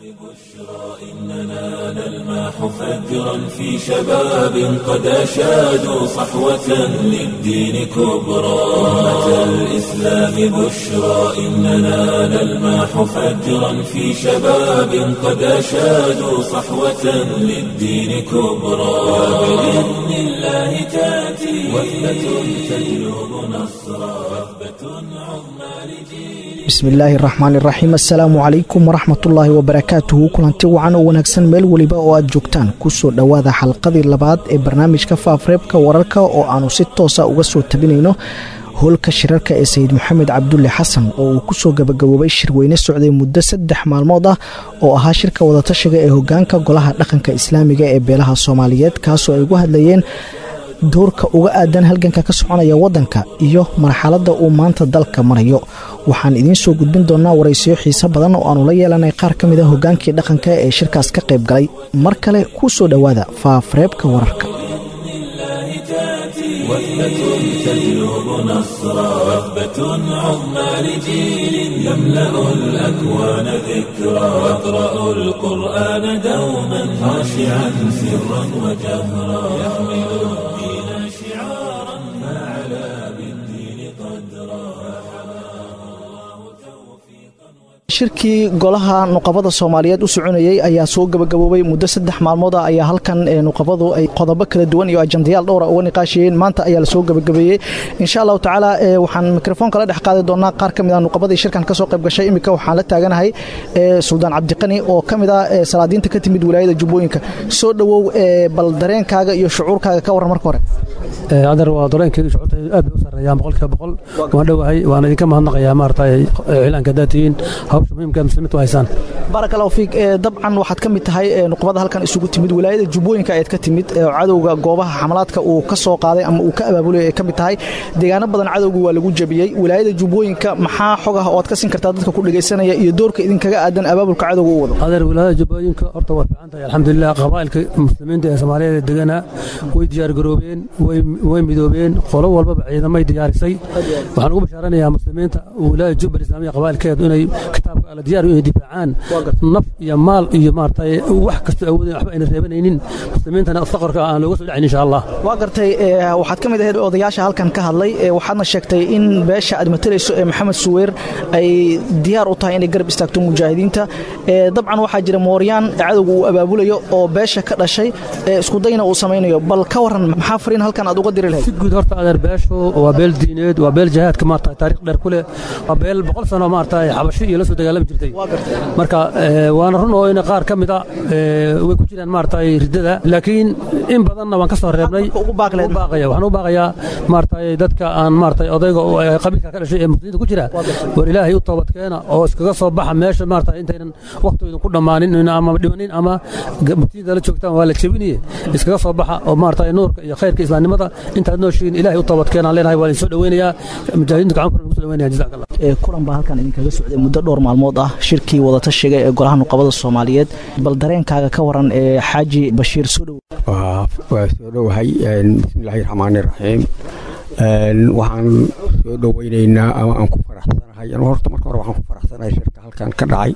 إننا نلمح فجرا في شباب قد أشادوا صحوة للدين كبرى أمة الإسلام بشرى إننا نلمح فجرا في شباب قد أشادوا صحوة للدين كبرى وبإذن الله تأتي وثبة تجلب نصرا وثبة عظمى لجيل bismillaahi raxmaan iraxiim assalaamu calaykum waraxmatullaahi wabarakaatuhu kulanti wacan oo wanaagsan meel weliba oo aad joogtaan kusoo dhowaada xalqadii labaad ee barnaamijka faafreebka wararka oo aanu si toosa uga soo tabinayno howlka shirarka ee sayid maxamed cabdulle xasan oo uu kusoo gabagaboobay shirweyne socday muddo saddex maalmood ah oo ahaa shirka wadatashiga ee hogaanka golaha dhaqanka islaamiga ee beelaha soomaaliyeed kaasoo ay ugu hadlayeen doorka uga aadan halganka ka soconaya waddanka iyo marxaladda uu maanta dalka marayo waxaan idiin soo gudbin doonaa waraysiyo xiise badan oo aanu la yeelanay qaar ka mid a hogaankii dhaqanka ee shirkaas ka qayb galay mar kale kuu soo dhowaada faafareebka wararka وثبة تجلب نصرا وثبة عظمى لجيل يملأ الأكوان ذكرا واقرأوا القرآن دوما خاشعا سرا وجهرا يحمل الدين شعارا فعلى بالدين قدرا shirkii golaha nuqabada soomaaliyeed u soconayey ayaa soo gabagaboobay muddo saddex maalmood ah ayaa halkan nuqabadu ay qodobo kala duwan iyo ajandayaal dhowra uga niqaashayeen maanta ayaa lasoo gabagabeeyey insha allahu tacaala waxaan mikrofoonka la dhex qaadi doonaa qaar ka mid ah nuqabadii shirkan kasoo qayb gashay iminka waxaan la taaganahay suldaan cabdiqani oo ka mid ah salaadiinta ka timid wilaayada jubbooyinka soo dhowow bal dareenkaaga iyo shucuurkaaga ka warran marka hore adar waa dareenkeedu shucuurta aad bay u sarreeyaan boqolkiiba boqol waan dhowahay waan idinka mahadnaqayaa maaragtay ciilaanka daatiyiin hawsha muhiimka muslimiintu haysaan baarak allahu fiik dabcan waxaad ka mid tahay nuqbada halkan isugu timid wilaayada jubbooyinka ayaad ka timid cadowga goobaha xamalaadka uu ka soo qaaday ama uu ka abaabulay ay ka mid tahay deegaano badan cadowga waa lagu jabiyey wilaayada jubbooyinka maxaa xog ah oo aad ka siin kartaa dadka ku dhegaysanaya iyo doorka idinkaga aadan abaabulka cadowga u wado adeer wilaayada jubbooyinka horta waa fiican tahay alxamdulilah qabaa'ilka muslimiinta ee soomaaliyeed ee degana way diyaargaroobeen way midoobeen qolo walbaba ciidamay diyaarisay waxaan ugu bashaaranayaa muslimiinta wilaayada jubbal islaamiya qabaa'ilkeedu inay kitaabka alla diyaar inay difaacaan naf iyo maal iyo maaragtay wax kastoo awoodeen waxba ayna reebanaynin muslimiintana faqarka aan looga soo dhacayn insha allah waa gartay waxaad ka mid ahayd odayaasha halkan ka hadlay waxaadna sheegtay in beesha aad matalayso ee maxamed suweyr ay diyaar u tahay inay garab istaagto mujaahidiinta dabcan waxaa jira mooryaan cadowga uu abaabulayo oo beesha ka dhashay iskudayna uu samaynayo bal ka waran maxaa fariin halkan aad uga diri lahayd si guud horta adeer beeshu waa beel diineed waa beel jihaadka maarata taariikh dheer ku leh waa beel boqol sano maarata xabashi iyo la soo dagaalami jirtay marka waana run oo in qaar ka mid a way ku jiraan maarata riddada laakiin in badanna waan ka soo reebnay baaqaya waxaan u baaqayaa maarata dadka aan maarata odayga qabiilka ka dhashay ee muslimiinta ku jira war ilaahay u toobadkeena oo iskaga soo baxa meesha maarata intaynan waqtigoodan ku dhammaanin ama dhimanin ama muftiinta la joogtaan waa la jebinaye iskaga soo baxa oo maarata nuurka iyo khayrka islaamnimada intaad nooshiin ilaahay u toobadkeenaan leenahay waan idin soo dhoweynayaa mujaahidiinta gacan kulan ugu soo dhoweynaya jazaak allah kulan baa halkan idinkaga socday muddo dhowr maalmood ah shirkii wadatashiga ee golaha nuqabada soomaaliyeed bal dareenkaaga ka waran ee xaaji bashiir soo dhow waa soo dhowahay bismillaahi raxmaani raxiim waxaan soo dhoweynaynaa ama aan ku faraxsanahay horta marka hore waxaan ku faraxsanahay shirka halkan ka dhacay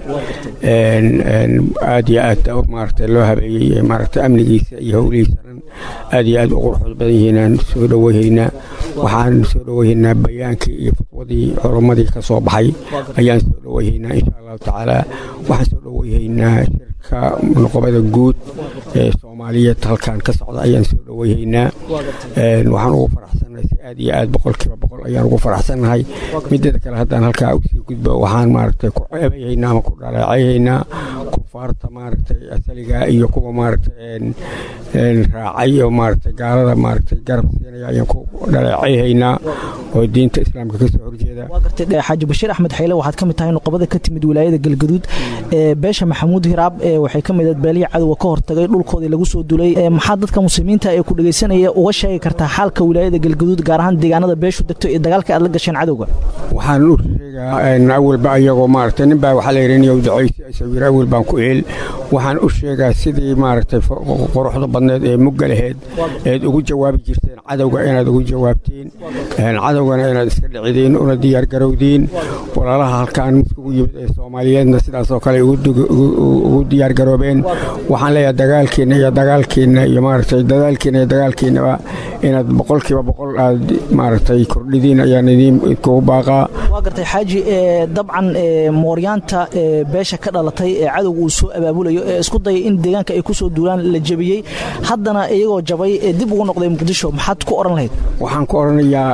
aad iyo aad maaragtay loo habeeyey maaragtay amnigiisa iyo howlihiisana aad iyo aad u quruxda badan yihiinaan soo dhoweyhaynaa waxaan soo dhoweyhaynaa bayaankii iyo fatwadii culamadii ka soo baxay ayaan soo dhoweyhaynaa insha allahu tacaala waxaan soo dhoweyhaynaa shirka nuqobada guud ee soomaaliyeed halkan ka socda ayaan soo dhoweyhaynaa waxaan ugu faraxsanahay si aad iyo aad boqolkiiba boqol ayaan ugu faraxsanahay mideeda kale haddaan halkaa usii gudbo waxaan maaragtay ku ceebayhaynaa ama ku dhaleecayhaynaa kufaarta maaragtay asaliga iyo kuwa maaragtay raacay oo maaragtay gaalada maaragtay garab siinaya ayaan ku dhaleecayhaynaa oo diinta islaamka ka soo horjeeda waa gartay xaaji bashiir axmed xayle waxaad ka mid tahay nuqabada ka timid wilaayada galgaduud ee beesha maxamuud hiraab ee waxay ka mid ahayd beelihii cadowga ka hortagay dhulkoodii lagu soo dulay maxaa dadka muslimiinta ee ku dhegaysanaya uga sheegi kartaa xaalka wilaayada galgaduud gaar ahaan deegaanada beeshu degto iyo dagaalka aad la gasheen cadowga waxaan u sheegaa awalba ayagoo maaragtay nin baa waxaa la yidhi niyow ducaysi asawir awal baan ku eel waxaan u sheegaa sidii maaragtay quruxda badneed ee mugga laheed eed ugu jawaabi jirteen cadowga inaad ugu jawaabteen cadowgana inaad iska dhicideen una diyaargarowdeen walaalaha halkaan midkugu yimid ee soomaaliyeedna sidaasoo kale ugu diyaargaroobeen waxaan leeyahay dagaalkiinna iyo dagaalkiinna iyo maaragtay dadaalkiinna iyo dagaalkiinnaba inaad boqolkiiba boqol aad maaragtay kordhidiin ayaan idiin kugu baaqaa waa gartay xaaji dabcan mooryaanta beesha ka dhalatay ee cadowga uu soo abaabulayo ee isku dayay in deegaanka ay ku soo duulaan la jebiyey haddana iyagoo jabay ee dib ugu noqday muqdisho maxaad ku odhan lahayd waxaan ku odhanayaa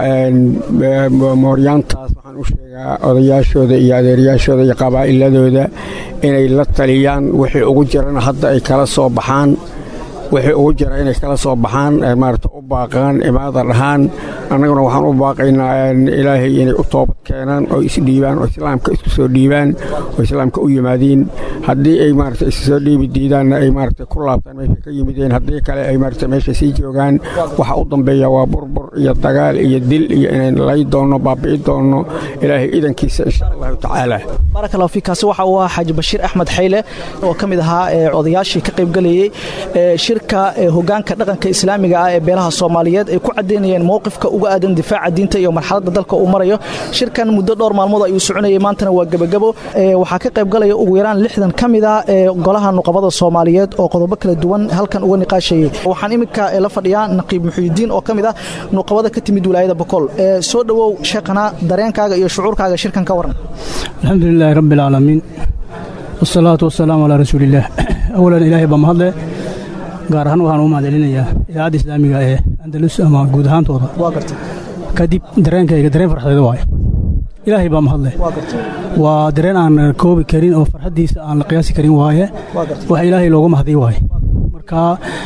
mooryaantaas waxaan u sheegaa odayaashooda iyo adeerayaashooda iyo qabaa'iladooda inay la taliyaan wixii ugu jirana hadda ay kala soo baxaan wixii ugu jira inay kala soo baxaan maarata u baaqaan imaada dhahaan annaguna waxaan u baaqaynaa ilaahay inay u toobad keenaan oo isdhiibaan oo islaamka isku soo dhiibaan oo islaamka u yimaadiin haddii ay maarata isu soo dhiibi diidaanna ay maarata ku laabtaan meesha ka yimideen haddii kale ay maarata meesha sii joogaan waxa u dambeeya waa burbur iyo dagaal iyo dil iyo inayn lay doonno baabi'i doonno ilaahay idankiisa insha allahu tacaala barakallahu fiik kaasi waxa uu ahaa xaaji bashiir axmed xayle oo ka mid ahaa odayaashii ka qaybgalayey shirka hogaanka dhaqanka islaamiga ah ee beelaha soomaaliyeed ay ku caddaynayeen mowqifka uga aadan difaaca diinta iyo marxaladda dalka uu marayo shirkan muddo dhowr maalmood ayuu soconayay maantana waa gebagabo waxaa ka qaybgalaya ugu yaraan lixdan ka mid ah ee golaha nuqabada soomaaliyeed oo qodobo kala duwan halkan uga niqaashayey waxaan iminka la fadhiyaa naqiib muxuudiin oo ka mid ah nuqabada ka timid wilaayada bokool soo dhowow sheekhana dareenkaaga iyo shucuurkaaga shirkan ka waran alxamdu lilaahi rabbi alcaalamiin wasalaatu wasalaamu calaa rasuuliillaah awalan ilaahay baa mahadle gaar ahaan waxaan ugu mahadcelinayaa idaacadda islaamiga ee andalus ama guud ahaantooda kadib dareenkayga dareen farxadeeda waaye ilaahay baa mahadle waa dareen aan koobi karin oo farxaddiisa aan la qiyaasi karin waaye wax ilaahay loogu mahdiy waaye marka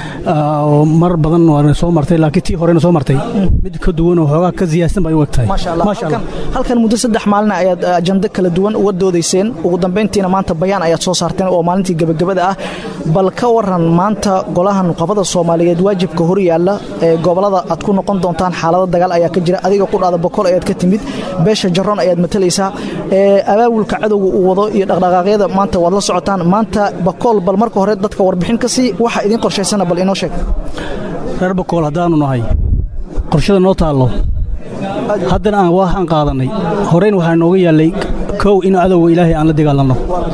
mar badan waana soo martay laakiin tii horena soo martay mid ka duwan oo xoogaa ka ziyaadsan bay u eg tahay halkan muddo saddex maalina ayaad ajando kala duwan uga doodayseen ugu dambayntiina maanta bayaan ayaad soo saarteen oo maalintii gebagabada ah bal ka waran maanta golaha nuqabada soomaaliyeed waajibka hor yaalla ee gobolada aad ku noqon doontaan xaalado dagaal ayaa ka jira adiga qudhaada bokol ayaad ka timid beesha jaroon ayaad matalaysaa abaabulka cadowga uu wado iyo dhaqdhaqaaqyada maanta waad la socotaan maanta bakool bal marka hore dadka warbixin ka sii waxa idiin qorshaysana bal inoo sheeg reer bakool haddaannu nahay qorshada noo taallo haddana aan waxaan qaadannay horeyn waxaa nooga yaallay kow in cadowga ilaahay aan la dagaalanno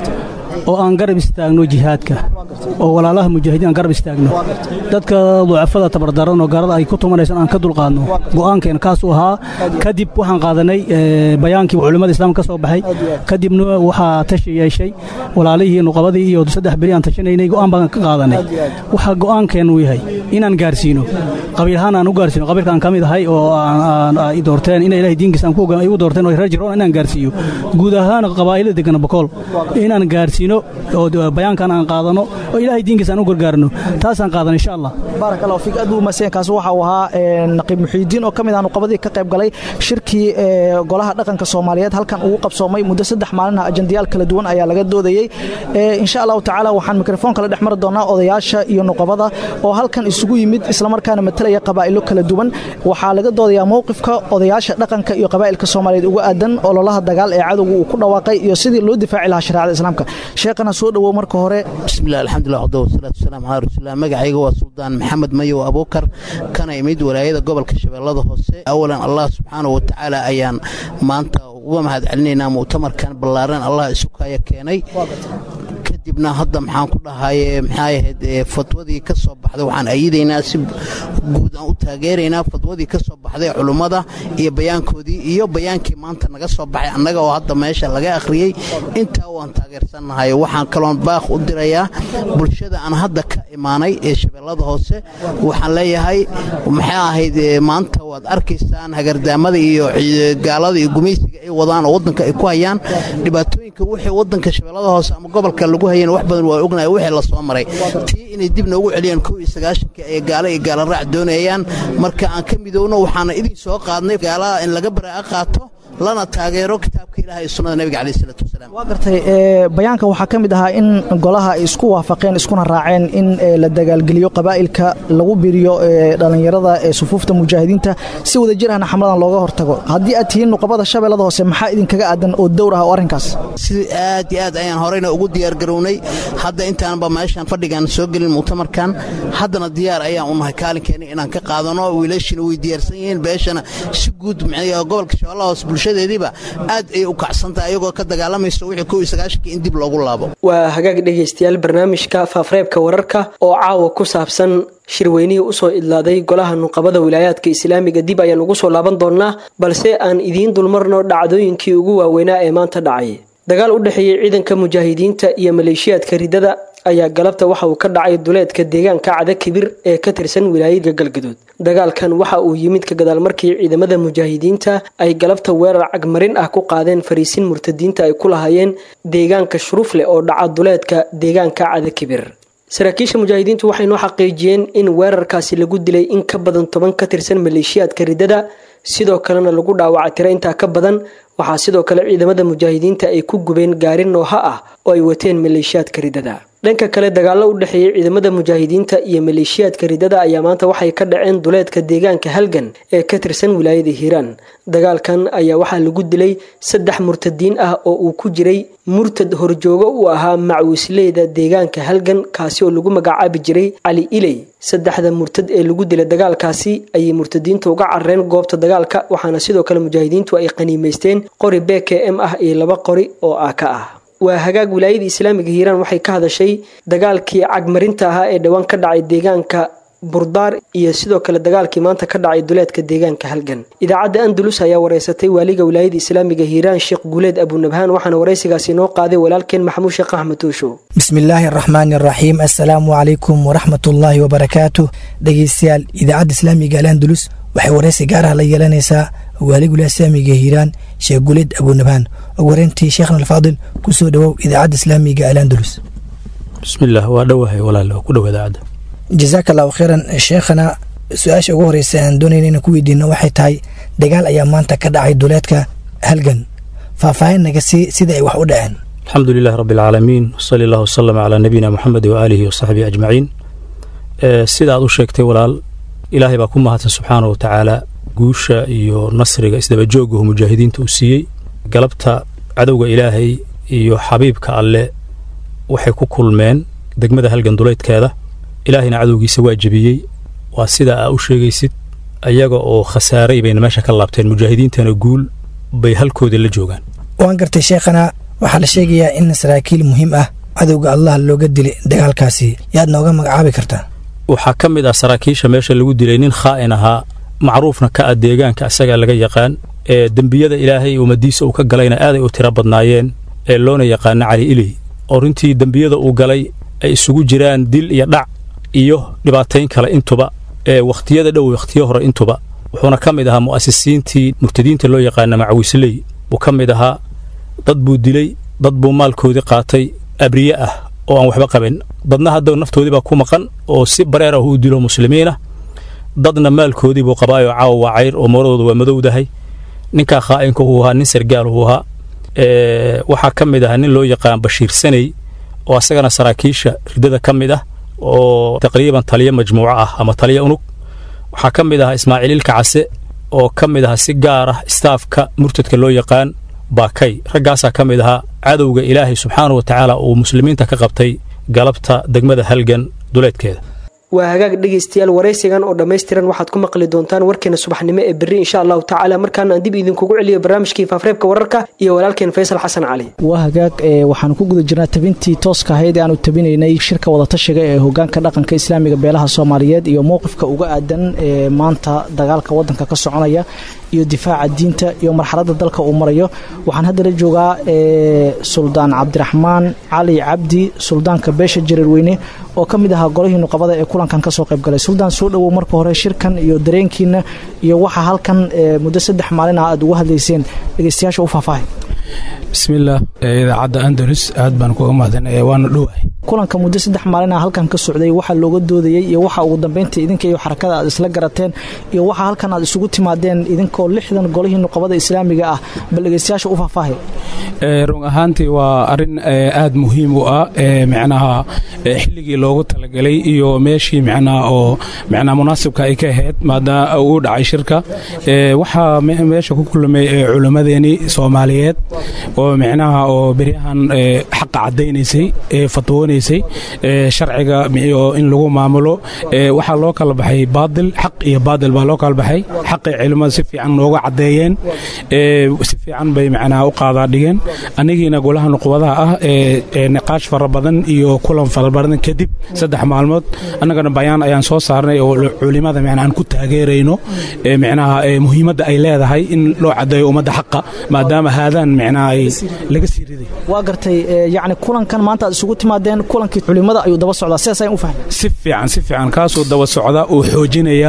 oo aan garab istaagno jihaadka oo walaalaha mujaahidiin aan garab istaagno dadka ducafada tabardaran oo gaalada ay ku tumanaysan aan ka dulqaadno go'aankeen kaasuu ahaa kadib waxaan qaadanay bayaankii culimmada islaamka ka soo baxay kadibna waxaa tashi yeeshay walaalihii nuqabadii iyo saddex beri aan tashanaynay go'aan baan ka qaadanay waxaa go'aankeennu yahay inaan gaarsiino qabiil ahaan aan u gaarsiino qabiilka aan ka mid ahay oo ay doorteen ina ilahay diinkiisa aan ku ay u doorteen oo reer jiroon inaan gaarsiiyo guud ahaan qabaa'ilada degana bokool inaan gaarsiino oo bayaankan aan qaadano oo ilaahay diinkiisa aan u gargaarno taasaan qaadan insha allah baarak allahu fiik aad buu umaadsan kaasi waxa uu ahaa naqiib muxiidiin oo ka mid ah nuqabadii ka qayb galay shirkii golaha dhaqanka soomaaliyeed halkan ugu qabsoomay muddo saddex maalin ah ajandayaal kala duwan ayaa laga doodayey insha allahu tacaala waxaan mikrofoon kala dhex mari doonaa odayaasha iyo nuqabada oo halkan isugu yimid islamarkaana matalaya qabaa'ilo kala duwan waxaa laga doodayaa mowqifka odayaasha dhaqanka iyo qabaa'ilka soomaaliyeed uga aadan ololaha dagaal ee cadowga uu ku dhawaaqay iyo sidii loo difaaci lahaa shareecada islaamka sheekhana soo dhowow marka hore bismillahi alxamdulilah wxda wasalaatu wasalaamu calaa rasuulilah magacayga waa suldaan maxamed mayow abuukar kana imid walaayada gobolka shabeellada hoose awalan allah subxaanahu wa tacaala ayaan maanta uga mahad celinaynaa mu'tamarkan ballaaran allah isukaya keenay kadibna hadda maxaan ku dhahaye maxay ahayd fatwadii ka soo baxday waxaan ayidaynaa si guud aan u taageeraynaa fatwadii ka soo baxday culummada iyo bayaankoodii iyo bayaankii maanta naga soo baxay annaga oo hadda meesha laga akhriyey intaa waan taageersannahay waxaan kaloon baaq u dirayaa bulshada aan hadda ka imaanay ee shabeellada hoose waxaan leeyahay maxay ahayd maanta waad arkaysaan hagardaamada iyo gaalada iyo gumaysiga ay wadaan oo waddanka ay ku hayaan dhibaatooyinka wixii waddanka shabeellada hoose ama gobolka lagu hayeen wax badan waa ognahay wixii la soo maray tii inay dib noogu celiyaan kow iyo sagaashankii ay gaalo iyo gaala raac doonayaan marka aan ka midowno waxaana idin soo qaadnay gaalaha in laga baraa'a qaato lana taageero kitaabka ilaah iyo sunnada nebiga caleyh isalaatu wasalaam waa gartay bayaanka waxaa ka mid ahaa in golaha ay isku waafaqeen iskuna raaceen in la dagaalgeliyo qabaa'ilka lagu biriyo dhallinyarada ee sufuufta mujaahidiinta si wada jir ahna xamladan looga hortago haddii aad tihiin nuqabada shabeellada hoose maxaa idinkaga aadan oo dowr ah oo arrinkaas si aad iyo aad ayaan horeyna ugu diyaargarownay hadda intaanba meeshaan fadhigaan soo gelin muctamarkan haddana diyaar ayaan u nahay kaalinkeena inaan ka qaadano wiilashina way diyaarsan yihiin beeshana si guud gobolka shabeellaha hoose bulshadeediiba aad ayay u kacsantahay ayagoo ka dagaalamayso wixii kow iyo sagaashankii in dib loogu laabo waa hagaag dhegaystayaal barnaamijka faafreebka wararka oo caawa ku saabsan shirweynihii usoo idlaaday golaha nuqabada wilaayaadka islaamiga dib ayaan ugu soo laaban doonnaa balse aan idiin dulmarno dhacdooyinkii ugu waaweynaa ee maanta dhacay dagaal u dhexeeyey ciidanka mujaahidiinta iyo maleeshiyaadka ridada ayaa galabta waxa uu ka dhacay duleedka deegaanka cada kibir ee ka tirsan wilaayada galgaduud dagaalkan waxa uu yimid ka gadaal markii ciidamada mujaahidiinta ay galabta weerar cagmarin ah ku qaadeen fariisin murtadiinta ay ku lahaayeen deegaanka shuruufleh oo dhaca duleedka deegaanka cada kibir saraakiisha mujaahidiintu waxay noo xaqiijiyeen in weerarkaasi lagu dilay in ka badan toban ka tirsan maleeshiyaadka ridada sidoo kalena lagu dhaawacay tiro intaa ka badan waxaa sidoo kale ciidamada mujaahidiinta ay ku gubeen gaari nooha ah oo ay wateen maleeshiyaadka ridada dhanka kale dagaallo u dhexeeyey ciidamada mujaahidiinta iyo maleeshiyaadka ridada ayaa maanta waxay ka dhaceen duleedka deegaanka halgan ee ka tirsan wilaayada hiiraan dagaalkan ayaa waxaa lagu dilay saddex murtadiin ah oo uu ku jiray murtad horjoogo u ahaa macwisleyda deegaanka halgan kaasi oo lagu magacaabi jiray cali iley saddexda murtad ee lagu dilay dagaalkaasi ayay murtadiinta uga carareen goobta dagaalka waxaana sidoo kale mujaahidiintu ay qaniimaysteen qori b k m ah iyo laba qori oo aaka ah waa hagaag wilaayada islaamiga hiiraan waxay ka hadashay dagaalkii cagmarinta ahaa ee dhowaan ka dhacay deegaanka burdaar iyo sidoo kale dagaalkii maanta ka dhacay duleedka deegaanka halgan idaacadda andalus ayaa wareysatay waaliga wilaayada islaamiga hiiraan sheekh guuleed abunabhaan waxaana wareysigaasi noo qaaday walaalkeen maxamuud sheekh axmed tuushow bismillaahi araxmaani araxiim assalaamu calaykum waraxmatullaahi wabarakaatu dhegeystayaal idaacadda islaamiga al andalus waxay wareysi gaar ah la yeelanaysaa waaliga wilaaya islaamiga hiiraan sheekh guuleed abunabhaan ugu horeyntii sheekhna alfaadil ku soo dhowow idaacadda islaamiga al andalus bismillaah waa dhowahay walaal ku dhow idaacadda jasaaka allahu kheyran sheekhana su-aasha ugu horeysa aan doonayna inaan ku weydiino waxay tahay dagaal ayaa maanta ka dhacay duleedka halgan faahfaahin naga sii sida ay wax u dhaceen alxamdu lilahi rabbi alcaalamiin wsali allah wasalam calaa nabiyina moxamed waaalihi wasaxbihi ajmaciin sida aad u sheegtay walaal ilaahay baa ku mahadsan subxaana wa tacaala guusha iyo nasriga isdabajoogahu mujaahidiinta uu siiyey galabta cadowga ilaahay iyo xabiibka alle waxay ku kulmeen degmada halgan duleydkeeda ilaahayna cadowgiisa waa jebiyey waa sida aa u sheegaysid ayaga oo khasaaray bayna meesha ka laabteen mujaahidiintana guul bay halkoodii la joogaan waan gartay sheekhana waxaa la sheegayaa in saraakiil muhiim ah cadowga allah looga dilay dagaalkaasi yaad nooga magacaabi kartaa waxaa ka mid ah saraakiisha meesha lagu dilay nin khaa'in ahaa macruufna ka ah deegaanka asagaa laga yaqaan ee dembiyada ilaahay ummadiisa uu ka galayna aaday u tiro badnaayeen ee loona yaqaana cali iley oo runtii dembiyada uu galay ay isugu jiraan dil iyo dhac iyo dhibaatayn kale intuba ee wakhtiyada dhow wakhtiyo hore intuba wuxuuna ka mid ahaa mu'asisiintii murtadiinta loo yaqaana macawisley buu ka mid ahaa dad buu dilay dad buu maalkoodii qaatay abriye ah oo aan waxba qabin dadna hadda naftoodii baa ku maqan oo si bareer ah uu dilo muslimiinah dadna maalkoodii buu qabaayoo caawa waa cayr oo mooradooda waa madowdahay ninkaa khaa'inka uu ahaa nin sargaal uu ahaa waxaa ka mid ahaa nin loo yaqaan bashiir saney oo asagana saraakiisha ridada ka mid ah oo taqriiban taliyo majmuuco ah ama taliyo unug waxaa ka mid ahaa ismaaciil ilka case oo ka mid ahaa si gaar ah istaafka murtadka loo yaqaan baakay raggaasaa ka mid ahaa cadowga ilaahay subxaanau wa tacaala uu muslimiinta ka qabtay galabta degmada halgan duleedkeeda waa hagaag dhegaystayaal waraysigan oo dhammaystiran waxaad ku maqli doontaan warkeena subaxnimo ee berri insha allahu tacaala markaana aan dib idinkugu celiyo barnaamijkii faafreebka wararka iyo walaalkeen faysal xasan cali waa hagaag waxaanu ku guda jirnaa tabintii tooska ahayd ee aanu tabinaynay shirka wadatashiga ee hogaanka dhaqanka islaamiga beelaha soomaaliyeed iyo mowqifka uga aadan ee maanta dagaalka wadanka ka soconaya iyo difaaca diinta iyo marxaladda dalka uu marayo waxaan haddana joogaa suldaan cabdiraxmaan cali cabdi suldaanka beesha jareerweyne oo ka mid ahaa golihii nuqabada ee kulankan kasoo qayb galay suldaan soo dhowow marka hore shirkan iyo dareenkiina iyo waxa halkan muddo saddex maalin ah aad uga hadlayseen dhegeystayaasha u faahfaahay bismillaah idaacadda andalus aad baan kuga mahadsanaya waana dhowahay kulanka muddo saddex maalina halkan ka socday waxaa looga doodayey iyo waxa ugu dambeynta idinka iyo xarakada aad isla garateen iyo waxa halkan aad isugu timaadeen idinkoo lixdan golihii nuqabada islaamiga ah bal dhegeystayaasha u faahfaahay run ahaantii waa arin aad muhiim u ah micnaha xilligii loogu talagalay iyo meeshii micnaha oo micnaha munaasibka ay ka ahayd maadaama uu dhacay shirka waxaa meesha ku kulmay culimmadeeni soomaaliyeed oo micnaha oo beryahan xaqa caddaynaysay fatwoonaysay sharciga in lagu maamulo waxaa loo kala baxay baadil xaq iyo baadil baa loo kala baxay xaqay culimmada si fiican nooga caddeeyeen si fiican bay micnaha u qaadaa dhigeen anigiina golaha nuqbadaha ah ee niqaash fara badan iyo kulan fara badan kadib saddex maalmood annagana bayaan ayaan soo saarnay oo culimada micnaha aan ku taageerayno micnaha muhiimadda ay leedahay in loo caddeeyo ummadda xaqa maadaama haadaan micnaha ay laga sii riday waa gartay yacni kulankan maanta aad isugu timaadeen kulankii culimada ayuu daba socdaa sidaas ayaan u fahmay si fiican si fiican kaasuu daba socda uu xoojinayaa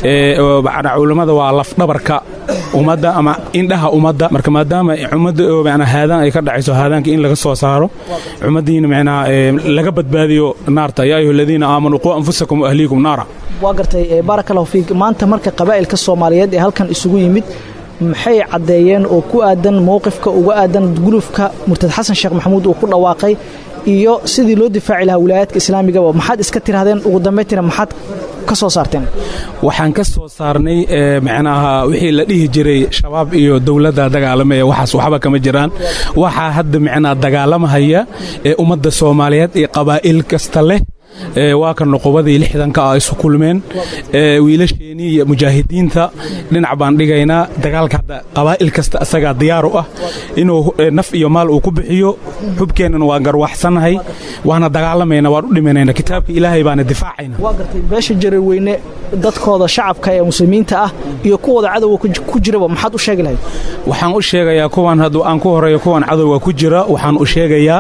culimmada waa lafdhabarka ummadda ama indhaha ummadda marka maadaama ummadda haadaan ay ka dhacayso haadaanka in laga soo saaro ummaddiina micnaha laga badbaadiyo naarta yaa ayuha aladiina aamanuu quu anfusakum wa ahliikum naara waa gartay baaraka allahu fiik maanta marka qabaa'ilka soomaaliyeed ee halkan isugu yimid maxay caddeeyeen oo ku aadan mowqifka uga aadan gulufka murtad xasan sheekh maxamuud uu ku dhawaaqay iyo sidii loo difaaci lahaa wilaayaadka islaamigaba maxaad iska tirahdeen ugu dambaytina maxaad ka soo saarteen waxaan ka soo saarnay micnaha wixii la dhihi jiray shabaab iyo dowladda dagaalamaya waxaas waxba kama jiraan waxaa hadda micnaha dagaalamahaya ee ummadda soomaaliyeed iyo qabaa'il kasta leh waa ka nuqubadii lixdanka ah isu kulmeen wiilasheenii iyo mujaahidiinta dhinac baan dhigaynaa dagaalka hadda qabaa'il kasta asagaa diyaar u ah inuu naf iyo maal uu ku bixiyo xubkeennana waan garwaxsannahay waana dagaalamayna waan u dhimanayna kitaabka ilaahay baana difaacayna waa gartay beesha jaraweyne dadkooda shacabka ee muslimiinta ah iyo kuwooda cadowga ku jiraba maxaad u sheegi lahayd waxaan u sheegayaa kuwan hadduu aan ku horeeyo kuwan cadowga ku jira waxaan u sheegayaa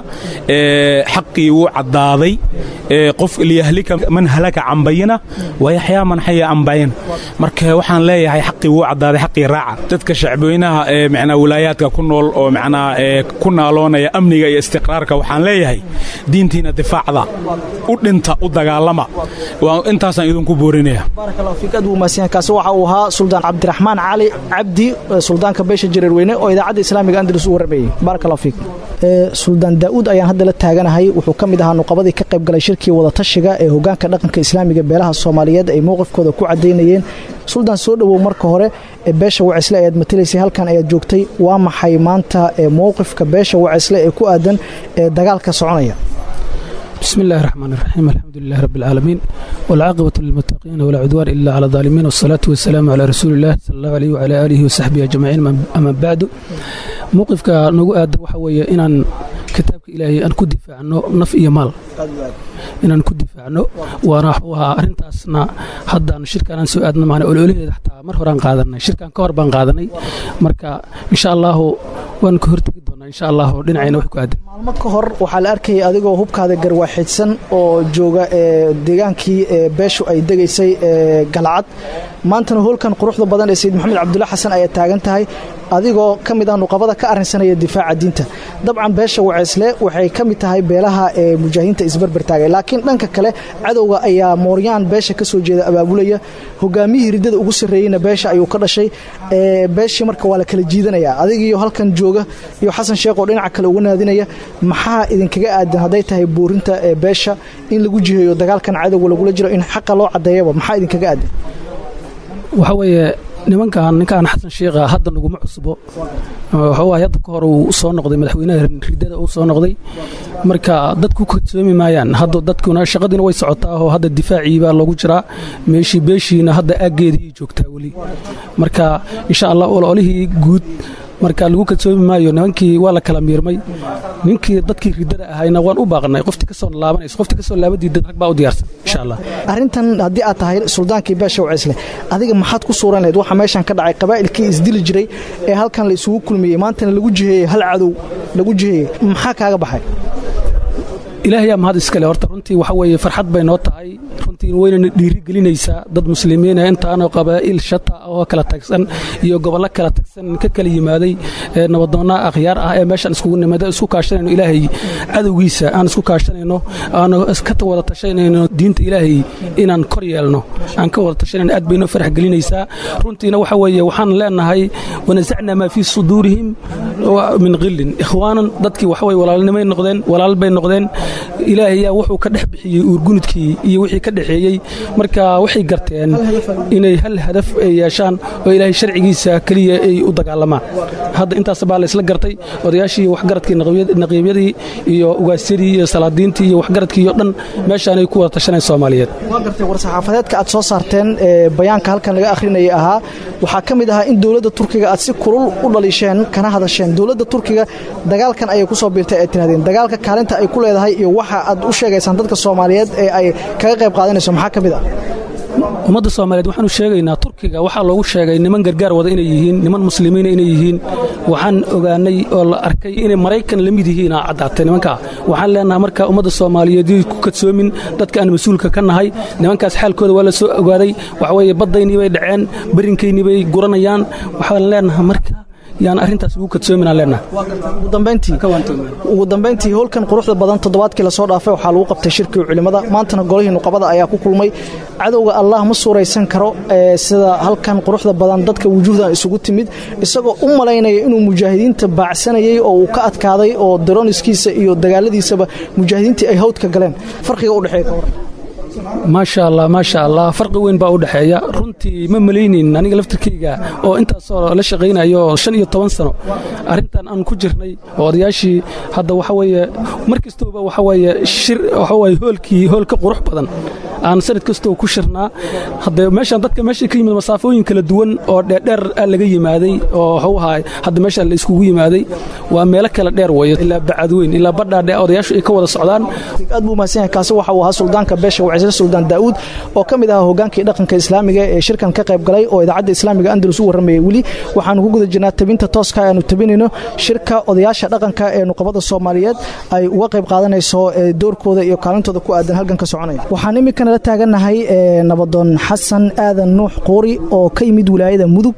xaqii wuu caddaaday qof liyahlika man halaka can bayina wayaxyaa man xaya can bayina marka waxaan leeyahay xaqii wuu caddaaday xaqii raaca dadka shacbweynaha ee micnaa wilaayaadka ku nool oo micnaa ku naaloonaya amniga iyo istiqraarka waxaan leeyahay diintiina difaacda u dhinta u dagaalama intaasaan idinku boorinaya baaraka allahu fiik aad buu mahadsanyahay kaasi waxa uu ahaa suldaan cabdiraxmaan cali cabdi suldaanka beesha jareerweyne oo idaacadda islaamiga andalus u warramayey baaraka allahu fiik suldaan daa'uud ayaan hadda la taaganahay wuxuu ka mid ahaa nuqabadii ka qayb galay shirkii wadatashiga ee hogaanka dhaqanka islaamiga beelaha soomaaliyeed ay mowqifkooda ku caddaynayeen suldaan soo dhowow marka hore ee beesha wacisle ayaad matelaysay halkan ayaad joogtay waa maxay maanta mowqifka beesha wacisle ee ku aadan ee dagaalka soconaya بسم الله الرحمن الرحيم الحمد لله رب العالمين والعاقبة للمتقين ولا عدوان إلا على الظالمين والصلاة والسلام على رسول الله صلى الله عليه وعلى آله وصحبه أجمعين أما بعد موقفك نقول آدر وحوية إن kitaabka ilaahay aan ku difaacno naf iyo maal inaan ku difaacno waana waa arrintaasna haddaan shirkaanaan soo aadna maana ololaheeda xataa mar horaan qaadanay shirkaan ka hor baan qaadanay marka insha allahu waan ka hortegi doonaa insha allahu dhinacayna wax ku aadan maalmo ka hor waxaa la arkayay adigoo hubkaada garwaaxidsan oo jooga deegaankii beeshu ay degaysay galcad maantana hoolkan quruxda badan ee sayid maxamed cabdulla xasan ayaa taagan tahay adigoo ka mid ah nuqabada ka arrinsanaya difaaca diinta dabcan beesha waceysle waxay ka mid tahay beelaha ee mujaahidiinta isbarbar taagay laakiin dhanka kale cadowga ayaa mooryaan beesha ka soo jeeda abaabulaya hogaamiyihii riddada ugu sarreeyeyna beesha ayuu ka dhashay beeshii marka waa la kala jiidanaya adigiiyo halkan jooga iyo xasan sheekh oo dhinaca kale uga naadinaya maxaa idinkaga aadan hadday tahay buurinta beesha in lagu jiheeyo dagaalkan cadowga lagula jiro in xaqa loo caddeeyaba maxaa idinkaga aadan waxa weeye nimankan ninkaan xasan sheekha hadda naguma cusbo waxawaay hadda ka hor uu soo noqday madaxweynaha riddada uu soo noqday marka dadku kadsoomi maayaan hadda dadkuna shaqadiina way socotaa oo hadda difaacii baa loogu jiraa meeshii beeshiina hadda aaggeedii joogtaa weli marka insha allah ololihii guud marka lagu kadsoomi maayo nimankii waa la kala miirmay ninkii dadkii riddada ahayna waan u baaqnay qoftii kasoo laabanayso qoftii kasoo laabadiida rag baa u diyaarsan insha allah arrintan haddii aad tahay suldaankii beesha waceysle adiga maxaad ku suuran lahayd waxa meeshan ka dhacay qabaa'ilkii isdili jiray ee halkan la isugu kulmiyey maantana lagu jiheeyey hal cadow lagu jiheeyey maxaa kaaga baxay ilaahayaa mahad iskale horta runtii waxa weeye farxad bay noo tahay runtii runtii waynana dhiirigelinaysaa dad muslimiina intaanoo qabaa'il shata oo kala tagsan iyo gobollo kala tagsan ka kala yimaaday nabadoonna akhyaar ah ee meeshaan iskugu nimada isku kaashanayno ilaahay cadowgiisa aan isku kaashanayno aanu ka wada tashanayno diinta ilaahay inaan kor yeelno aan ka wada tashanayno aad baynoo farax gelinaysaa runtiina waxa weeye waxaan leenahay wanasacnaa maa fii suduurihim min qillin ikhwaanan dadkii waxa weye walaalnimay noqdeen walaal bay noqdeen ilaahayaa wuxuu ka dhex bixiyey uurgunudkii iyo wixii ka dhexeeyey marka waxay garteen inay hal hadaf ay yeeshaan oo ilaahay sharcigiisa keliya ay u dagaalamaan hadda intaas baa laysla gartay odayaashii waxgaradkii naqiibyadii iyo ugaasyadii iyo salaadiintii iyo waxgaradkii iyo dhan meeshaanay ku wada tashaneen soomaaliyeed waa gartay war-saxaafadeedka aad soo saarteen ee bayaanka halkan laga akhrinayay ahaa waxaa ka mid ahaa in dowladda turkiga aad si kulul u dhaliisheen kana hadasheen dowladda turkiga dagaalkan ayay ku soo biirtay ay tirahdeen dagaalka kaalinta ay ku leedahay iyo waxa aad u sheegaysaan dadka soomaaliyeed ee ay kaga qayb qaadanayso maxaa ka mid ah ummadda soomaaliyeed waxaanu sheegaynaa turkiga waxaa loogu sheegay niman gargaar wada inay yihiin niman muslimiina inay yihiin waxaan ogaanay oo la arkay inay maraykan la mid yihiin aa caddaatay nimankaa waxaan leenahay marka ummadda soomaaliyeed yay ku kadsoomin dadka aan mas-uulka ka nahay nimankaas xaalkooda waa la soo ogaaday waxa weeye baddaynii bay dhaceen berinkaynii bay guranayaan waxaan leenahay marka yaan arrintaas ugu kadsoominaan leenahay ugu dambayntii howlkan quruxda badan toddobaadkii lasoo dhaafay waxaa lagu qabtay shirkii culimmada maantana golihii nuqabada ayaa ku kulmay cadowga allah ma suuraysan karo sida halkan quruxda badan dadka wujuuhdan isugu timid isagoo u malaynaya inuu mujaahidiinta baacsanayay oo uu ka adkaaday oo daroniskiisa iyo dagaaladiisaba mujaahidiintii ay hawdka galeen farqiga u dhexeeya ka waran maasha allah maasha allah farqi weyn baa u dhexeeya runtii ma malaynin aniga laftirkayga oo intaasoo la shaqaynayo shan iyo toban sano arrintan aan ku jirnay oo odayaashii hadda waxa weeye mar kastooba waxa weeye shir waxa weeye hoolkii hool ka qurux badan aan sanad kastoo ku shirnaa hadda meeshaan dadka meesha ka yimid masaafooyin kala duwan oo dheerdheer aa laga yimaaday oo waxuu ahaa hadda meeshaan la iskugu yimaaday waa meelo kala dheer weeye ilaa bacadweyn ilaa badhaadhe odayaashu ay ka wada socdaan aad buu mahadsan yahay kaasi waxa uu ahaa suldaanka beesha wacisle suldaan daa'uud oo ka mid ahaa hogaankii dhaqanka islaamiga ee shirkan ka qayb galay oo idaacadda islaamiga andalus u warramayay weli waxaanu ku guda jirnaa tabinta tooska aanu tabinayno shirka odayaasha dhaqanka ee nuqabada soomaaliyeed ay uga qayb qaadanayso doorkooda iyo kaalintooda ku aadan halkan ka soconaya waxaan iminkana la taagannahay nabadoon xasan aadan nuux quuri oo ka yimid wilaayada mudug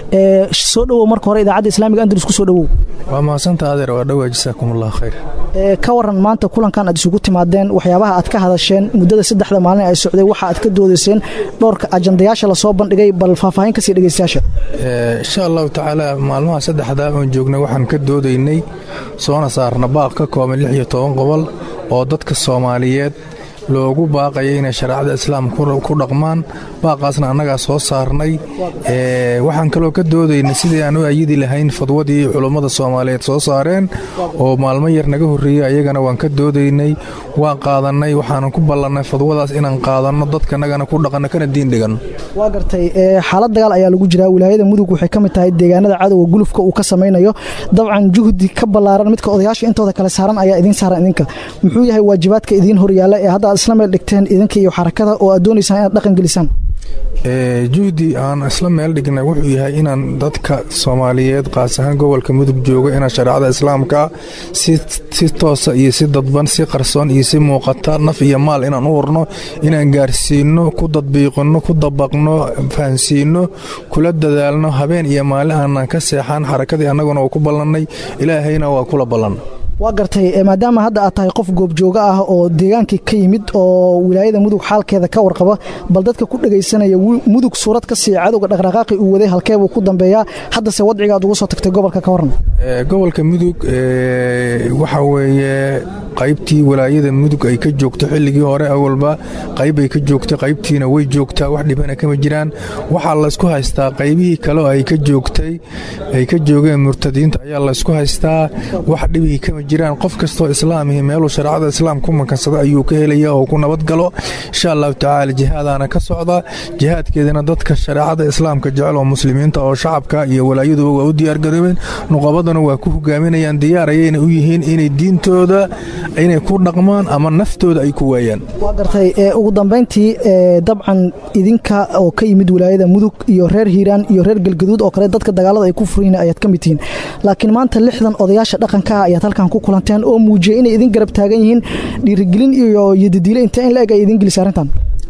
soo dhowow marka hore idaacadda islaamiga andalus ku soo dhowow waa mahadsantaa adeer waa dhowaa jasaakum allah khayr ka waran maanta kulankan aad isugu timaadeen waxyaabaha aad ka hadasheen muddada saddexda maalin ay socday waxa aad ka doodayseen dhowrka ajandayaasha lasoo bandhigay bal faahfaahin kasii dhegeystayaasha insha allahu tacaala maalmaha saddexdaa oon joognay waxaan ka doodaynay soona saarna baaq ka kooban lix iyo toban qobol oo dadka soomaaliyeed loogu baaqaya inay shareecada islaamka ku dhaqmaan baaqaasna annagaa soo saarnay waxaan kaloo ka doodaynay sidii aan u ayidi lahayn fadwadii culummada soomaaliyeed soo saareen oo maalmo yar naga horreeyey ayagana waan ka doodaynay waan qaadannay waxaanan ku ballannay fadwadaas inaan qaadanno dadkanagana ku dhaqanno kana diin dhiganno waa gartay xaalad dagaal ayaa lagu jiraa wilaayada mudug waxay ka mid tahay deegaanada cadowga gulufka uu ka samaynayo dabcan juhdi ka ballaaran midka odayaasha intooda kale saaran ayaa idiin saaran idinka muxuu yahay waajibaadka idiin horyaalla ee hadda aad isla meel dhigteen idinka iyo xarakada oo aad doonaysaan inaad dhaqan gelisaan juhdi aan isla meel dhignay wuxuu yahay inaan dadka soomaaliyeed qaas ahaan gobolka mudug jooga inaan shareecada islaamka si toosa iyo si dadban si qarsoon iyo si muuqata naf iyo maal inaan u urno inaan gaarsiinno ku dadbiiqinno ku dabaqno fahansiinno kula dadaalno habeen iyo maalin aanan ka seexan xarakadii annaguna waa ku ballannay ilaahayna waa kula ballan waa gartay maadaama hadda aad tahay qof goobjooga ah oo deegaankii ka yimid oo wilaayada mudug xaalkeeda ka warqaba bal dadka ku dhegaysanaya mudug suurad ka sii cadowga dhaqdhaqaaqi uu waday halkeebuu ku dambeeyaa haddase wadciga aad ugu soo tagtay gobolka ka waran gobolka mudug waxa weeye qaybtii walaayada mudug ay ka joogto xilligii hore awalba qayb ay ka joogta qaybtiina way joogtaa wax dhibana kama jiraan waxaa laysku haystaa qaybihii kale oo ay ka joogtay ay ka joogeen murtadiinta ayaa laysku haystaa wax dhibihii kama jiraan qof kastoo islaamihi meeluu shareecada islaam ku makansada ayuu ka helaya oo ku nabadgalo insha allahu tacaala jihaadaana ka socda jihaadkeedana dadka shareecada islaamka jecel oo muslimiinta oo shacabka iyo walaayaduba waa u diyaargaroobeen nuqabadana waa ku hogaaminayaan diyaar ayayna u yihiin inay diintooda inay ku dhaqmaan ama naftooda ay ku waayaan waa gartay ugu dambayntii dabcan idinka oo ka yimid wilaayada mudug iyo reer hiiraan iyo reer galgaduud oo kale dadka dagaalada ay ku furiin ayaad ka mid tihiin laakiin maanta lixdan odayaasha dhaqanka ah ayaad halkan ku kulanteen oo muujiyey inay idin garab taagan yihiin dhiirigelin iyo yadidiile intee in la eg ay idin gelisa arrintan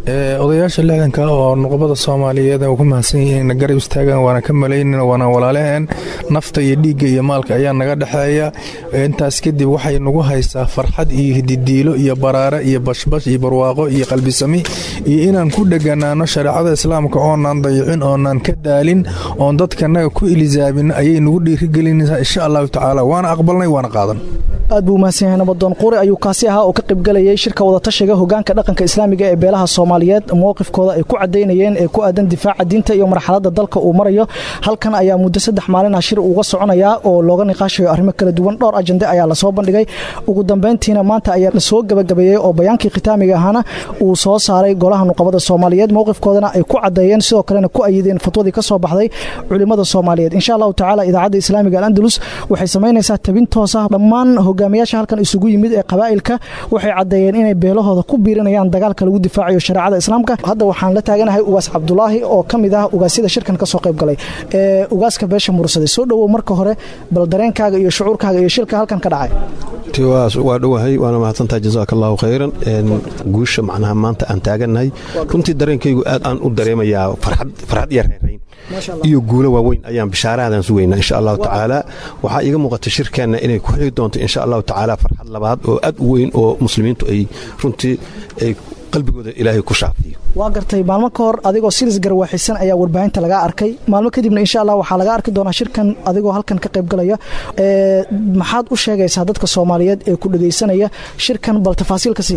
odayaasha lixdanka oo nuqbada soomaaliyeed ku mahadsan yihiin na garab istaagaan waana ka malaynin waana walaalaheen nafta iyo dhiigga iyo maalka ayaa naga dhexeeya intaas kadib waxay nagu haysaa farxad iyo hididiilo iyo baraare iyo bashbash iyo barwaaqo iyo qalbisami iyo inaan ku dheganaano shareecada islaamka oonaan dayicin oonaan ka daalin oon dadkanaga ku ilisaabin ayay nagu dhiirigelinaysaa insha allahu tacaala waana aqbalnay waana qaadan aad buu umahadsan yahay nabadoon quri ayuu kaasi ahaa oo ka qaybgalayay shirka wadatashiga hogaanka dhaqanka islaamiga ee beelaha soomaaliyeed mowqifkooda ay ku cadaynayeen ee ku aadan difaaca diinta iyo marxaladda dalka uu marayo halkan ayaa muddo saddex maalin ah shir uga soconayaa oo looga niqaashayo arrimo kala duwan dhowr ajande ayaa lasoo bandhigay ugu dambeyntiina maanta ayaa lasoo gabagabeeyey oo bayaankii khitaamiga ahana uu soo saaray golaha nuqabada soomaaliyeed mowqifkoodana ay ku cadeeyeen sidoo kalena ku ayideen fatwadii ka soo baxday culimada soomaaliyeed insha allahu tacaala idaacadda islaamiga alandalus waxay samaynaysaa tabin toos ah dhammaan hogaamiyaasha halkan isugu yimid ee qabaa'ilka waxay caddeeyeen inay beelahooda ku biirinayaan dagaalka lagu difaacayo shareecada islaamka hadda waxaan la taaganahay ugaas cabdulaahi oo ka mid ah ugaasyada shirkan ka soo qayb galay ee ugaaska beesha mursade soo dhowow marka hore bal dareenkaaga iyo shucuurkaaga iyo shilka halkan ka dhacay waa dhowahay waana mahadsantahay jazaaka allahu khayran guusha macnaha maanta aan taagannahay runtii dareenkaygu aad aan u dareemayaa farxad iyo reerayn iyo guulo waaweyn ayaan bishaarahadan sugaynaa insha allahu tacaala waxaa iiga muuqata shirkeenna inay ku xigi doonto insha allahu tacaala farxad labaad oo aad u weyn oo muslimiintu ay runtii ay qalbigooda ilaahay ku shaafiyo waa gartay maalmo ka hor adigoo silis garwaaxisan ayaa warbaahinta lagaa arkay maalmo kadibna insha allah waxaa laga arki doonaa shirkan adigoo halkan ka qaybgalaya maxaad u sheegaysaa dadka soomaaliyeed ee ku dhegaysanaya shirkan bal tafaasiil ka sii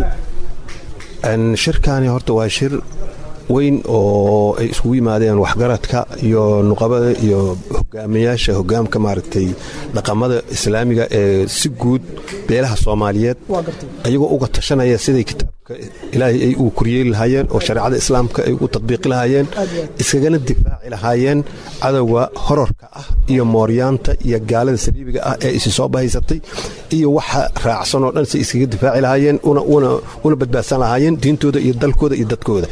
shirkaani horta waa shir weyn oo ay isugu yimaadeen waxgaradka iyo nuqabada iyo hogaamiyaasha hogaamka maaragtay dhaqamada islaamiga ee si guud beelaha soomaaliyeed ayagoo uga tashanaya siday kitaabka ilaahay ay uu koryeeli lahaayeen oo shareecada islaamka ay u tadbiiqi lahaayeen iskagana difaaci lahaayeen cadowga horarka ah iyo mooryaanta iyo gaalada saliibiga ah ee isi soo bahaysatay iyo waxa raacsan oo dhan si iskaga difaaci lahaayeen una badbaadsan lahaayeen diintooda iyo dalkooda iyo dadkooda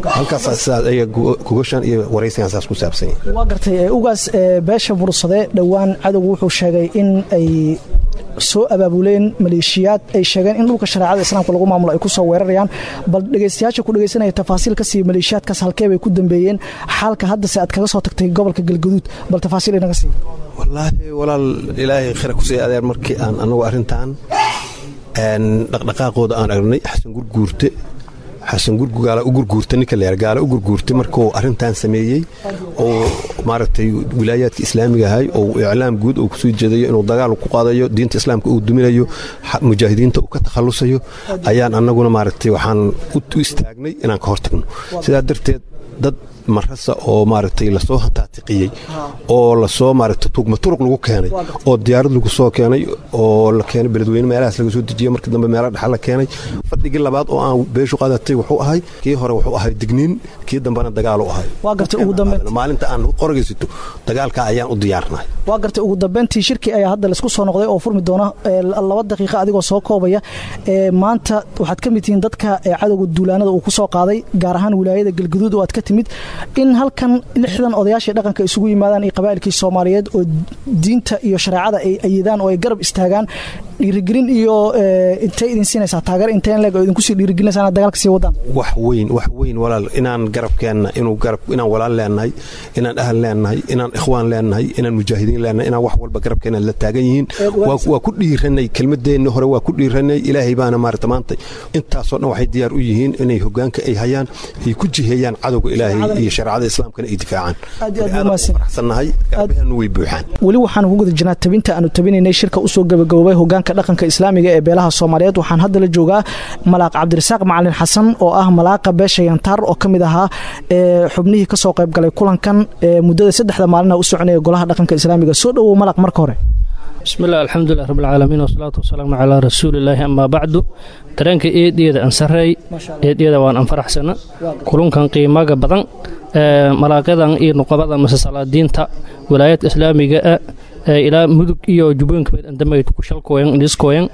waa gartay ugaas beesha mursade dhowaan cadowgu wuxuu sheegay in ay soo abaabuleen maleeshiyaad ay sheegeen in dhulka shareecada islaamka lagu maamulo ay ku soo weerarayaan bal dhegaystayaasha ku dhegaysanaya tafaasiil ka siiya maleeshiyaadkaas halkee bay ku dambeeyeen xaalka haddase aad kaga soo tagtay gobolka galgaduud bal tafaasiil inaga siiya wallaahi walaal ilaahay khira ku sii adeer markii aan anagu arrintan dhaqdhaqaaqooda aan aragnay xasan gurguurte xasan gaala u gurguurta ninka leer gaala u gurguurtay markuu arrintan sameeyey oo maaragtay wilaayaadka islaamiga ahay oo iclaam guud uu kusoo jeedayo inuu dagaal ku qaadayo diinta islaamka uu duminayo mujaahidiinta uu ka takhallusayo ayaan annaguna maaragtay waxaan u istaagnay inaan ka hortagno sidaa darteed dad marasa oo maaragtay lasoo taatiqiyey oo lasoo maaragtay tugma turuq lagu keenay oo diyaarad lagu soo keenay oo la keenay beledweyne meelahaas laga soo dejiyey markii dambe meelo dhexa la keenay fadhigii labaad oo aan beeshu qaadatay wuxuu ahay kii hore wuxuu ahay digniin kii dambena dagaal u ahay waa gartay ugu dambeyn maalinta aan qoragaysito dagaalka ayaan u diyaarnahay waa gartay ugu dambeyntii shirkii ayaa hadda laisku soo noqday oo furmi doona laba daqiiqa adigoo soo koobaya maanta waxaad ka mid tihiin dadka cadowga duulaanada uu ku soo qaaday gaar ahaan wilaayada galgaduud oo aad ka timid in halkan lixdan odayaashii dhaqanka isugu yimaadaan iyo qabaa'ilkii soomaaliyeed oo diinta iyo shareecada ay ayidaan oo ay garab istaagaan dhiirigelin iyo intay idin siinaysaa taageer inteen leeg oo idinku sii dhiirigelinaysaa inaad dagaalka sii wadaan wax weyn wax weyn walaal inaan garabkeenna inuu garab inaan walaal leenahay inaan ahal leenahay inaan ikhwaan leenahay inaan mujaahidiin leenahay inaan wax walba garabkeenna la taagan yihiin waa ku dhiiranay kelmadeenni hore waa ku dhiiranay ilaahay baana maarata maanta intaasoo dhan waxay diyaar u yihiin inay hogaanka ay hayaan ay ku jiheeyaan cadowga ilaahay iyo shareecada islaamkana ay difaacaan faraxsannahay garbaheenu way buuxaan weli waxaan ugu guda jirnaa tabinta aanu tabinaynay shirka usoo gabagaboobay hogaanka dhaqanka islaamiga ee beelaha soomaaliyeed waxaan hadda la joogaa malaaq cabdirasaaq macalin xasan oo ah malaaqa beesha yantaar oo ka mid ahaa xubnihii ka soo qaybgalay kulankan muddada saddexda maalina u soconaya golaha dhaqanka islaamiga soo dhowow malaaq marka hore bismillaah alxamdulilah rabbilcaalamiin wasalaatu wasalaamu calaa rasuulillaahi amaa bacdu dareenka eedyeeda aan sarreey eedyeeda waan aan faraxsana kulunkan qiimaga badan malaaqyadan iyo nuqabada mase salaadiinta wilaayadka islaamiga ah ilaa mudug iyo jubbooyinka mid andamayd ku shalkooyan dhiskooyan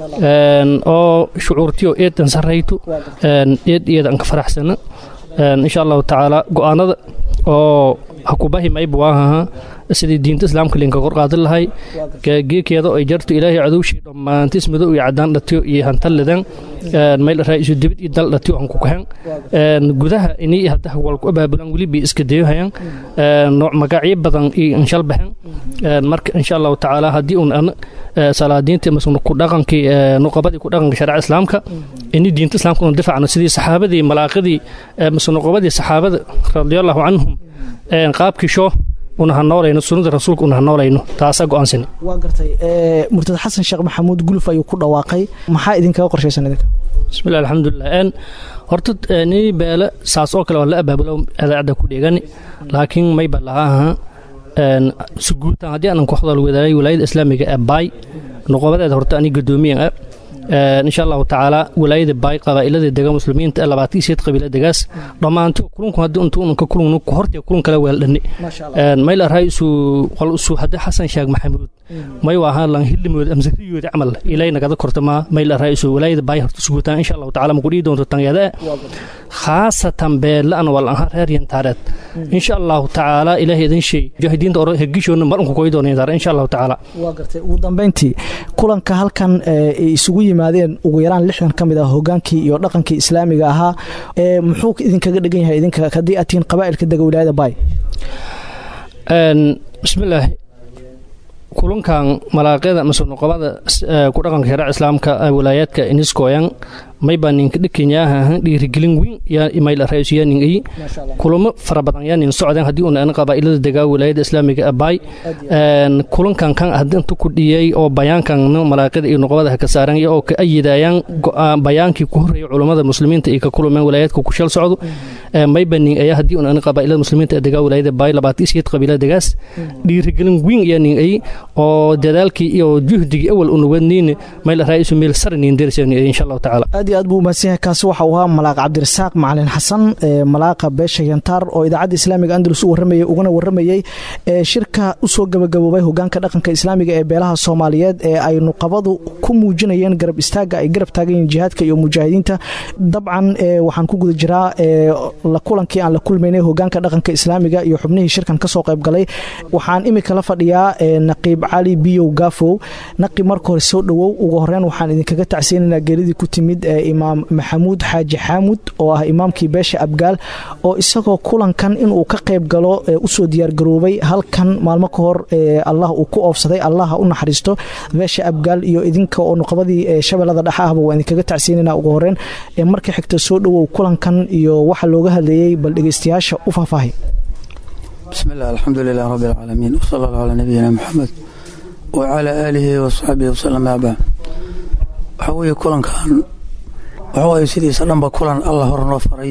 oo shucuurtiyo eedan sarraytu eed iyada aan ka faraxsana insha allahu tacaala go'aanada oo hakubahi mayba waahaha sidii diinta islaamka linka korqaadin lahay geekeeda ay jarto ilaahay cadowshii dhammaantis madow iyo cadaan dhatiyo iyo hantallidan mayl raa'isu dibid iyo dal dhatiyo hanku kahan gudaha inii hadda walku abaabulan weliba iska dayohayan nooc magacyo badan iyo inshal baxan marka insha allahu tacaala haddii un an salaadiinta masna ku dhaqankii nuqabadii ku dhaqanka sharica islaamka ini diinta islaamka unu difacno sidii saxaabadii malaaqadii masna nuqabadii saxaabada radiallahu canhum qaabkii shoo una hanoolayno sunnada rasuulka una hanoolayno taasaa go'aansani waa gartay murtad xasan sheekh maxamuud guluf ayuu ku dhawaaqay maxaa idinkaga qorshaysan idinka bismillahi alxamdulilah n horta nii beele saas oo kale waa la abaabulo adaacadda ku dheegani laakiin mayba lahaa suguutaan haddii aanan ku hadal wadaagay walaayada islaamiga ee baay noqobadeeda horta ani gadoomiyan ah insha allahu tacaala walaayada baay qabaa'ilada dega muslimiinta ee labaatan iyo sideed qabiila degaas dhammaanto kulunku haddii intu unanka kulun hortiya kulun kala weeldhani mayl arhay isu qol isu haddii xasan sheekh maxamuud may waahaa lan hilimood amsariyoodi camal ilay nagada kortama mayl arhay isu walaayada baay horta suguutaan insha allahu tacaala makudhii doonto tanyada khaasatan beelaan wal aha reer yantaareed insha allahu tacaala ilaahay idin sheey mujaahidiinta ore hegishoona mar unku koy doonaydaara insha allahu tacaala waa gartay ugu dambayntii kulanka halkan ay isugu yimaadeen ugu yaraan lixdan ka mid ah hogaankii iyo dhaqankii islaamiga ahaa muxuu idinkaga dhegan yahay idinka haddii aad tihiin qabaa'ilka dega wilaayada baay bismillaahi kulankan malaaqyada mase nuqabada ku dhaqanka sharica islaamka walaayaadka iniskoyan mayba ninka dhikanyaha dhiirigelin weyn yaa imayl ra'iisu nin ay kulamo fara badan yaa nin socdeen haddii uuna qabaa'ilada degaa wilaayada islaamiga abaay kulankan kan haddii intu ku dhiyay oo bayaankan malaaqyada iyo nuqabada ka saaran oo ka ayidayaan bayaankii ku horreeyay culummada muslimiinta iyo ka kulmeen walaayaadka ku shal socdo mayba nin ayaa haddii uuna qabaa'ilada muslimiinta degaa wilaayada baay labaatan sideed qabiilada degaas dhiirigelin weyn yaa nin ay oo dadaalkii iyo juhdigii awal una wadniin mayl ra'iisu meel sar nin derseen insha allahu tacaala aad iyo aad buu umahadsan yahay kaasi waxa uu ahaa malaaq cabdirasaaq macalin xasan malaaqa beesha yantaar oo idaacadda islaamiga andalus u warramayay ugana warramayey shirka usoo gabagaboobay hogaanka dhaqanka islaamiga ee beelaha soomaaliyeed ee ay nuqabadu ku muujinayeen garab istaagga ay garab taagan yihiin jihaadka iyo mujaahidiinta dabcan waxaan ku guda jiraa la kulankii aan la kulmaynay hogaanka dhaqanka islaamiga iyo xubnihii shirkan kasoo qaybgalay waxaan imika la fadhiyaa naqiib cali biyow gaafow naqiib marka hore soo dhowow ugu horeyn waxaan idinkaga tacsiinaynaa geeridii ku timid imaam maxamuud xaaji xaamud oo ah imaamkii beesha abgaal oo isagoo kulankan inuu ka qayb galo usoo diyaargaroobay halkan maalmo ka hor allah uu ku oofsaday allah ha u naxariisto beesha abgaal iyo idinka oo nuqabadii shabeellada dhexe ahba waa idinkaga tacsiinayna ugu horeyn marka xigta soo dhowow kulankan iyo waxa looga hadlayey bal dhegeystayaasha u faahfaahay bismillaah alxamdu lilah rabbi alcaalamiin wsala allahu calaa nabiyina maxamed wacalaa aalihi wasaxbihi wasalam abaa waxaa weeye kulankan waxa waaye sidiisa dhanba kulan allah hor noo faray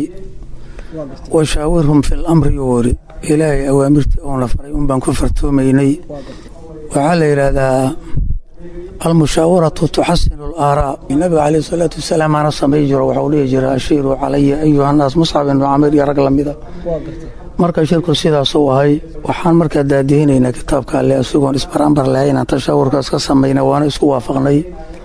washaawirhum fi lamri yoori ilaahay awaamirtii oona faray un baan ku fartoomaynay waxaa la yidhaahdaa almushaawaratu tuxasinu alaaraa nabiga caleyhi salaatu wasalaam aana samay jiro waxau dhihi jira ashiiruu calaya ayuhannaas muscab ibnu camir iyo rag lamida marka shirku sidaasuu ahay waxaan markaa daadihinaynaa kitaabka alle isagoon isbarambar lahaynaan tashaawurkaas ka samayna waana isku waafaqnay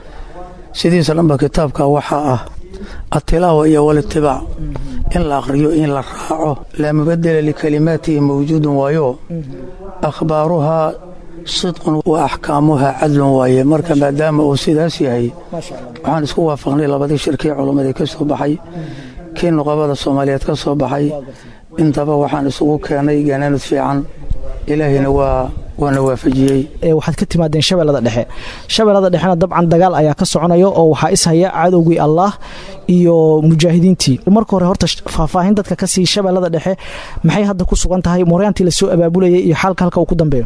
sidiisa dhanba kitaabka waxaa ah atilaawa iyo walitibaac in la akhriyo in la raaco laa mubadela likalimaatihi mawjuudun waayo akhbaaruhaa sidqun wa axkaamuhaa cadlun waaye marka maadaama uu sidaas yahay waxaan isku waafaqnay labadii shirkii culummadii ka soo baxay kii nuqabada soomaaliyeed ka soo baxay intaba waxaan isugu keenay ganaanud fiican ilaahayna waa waana waafajiyey waxaad ka timaadeen shabeellada dhexe shabeellada dhexena dabcan dagaal ayaa ka soconaya oo waxaa ishaya cadowgii allaah iyo mujaahidiintii marka hore horta faahfaahin dadka ka sii shabeellada dhexe maxay hadda ku sugan tahay mooryaantii lasoo abaabulayay iyo xaalka halka uu ku dambeeyo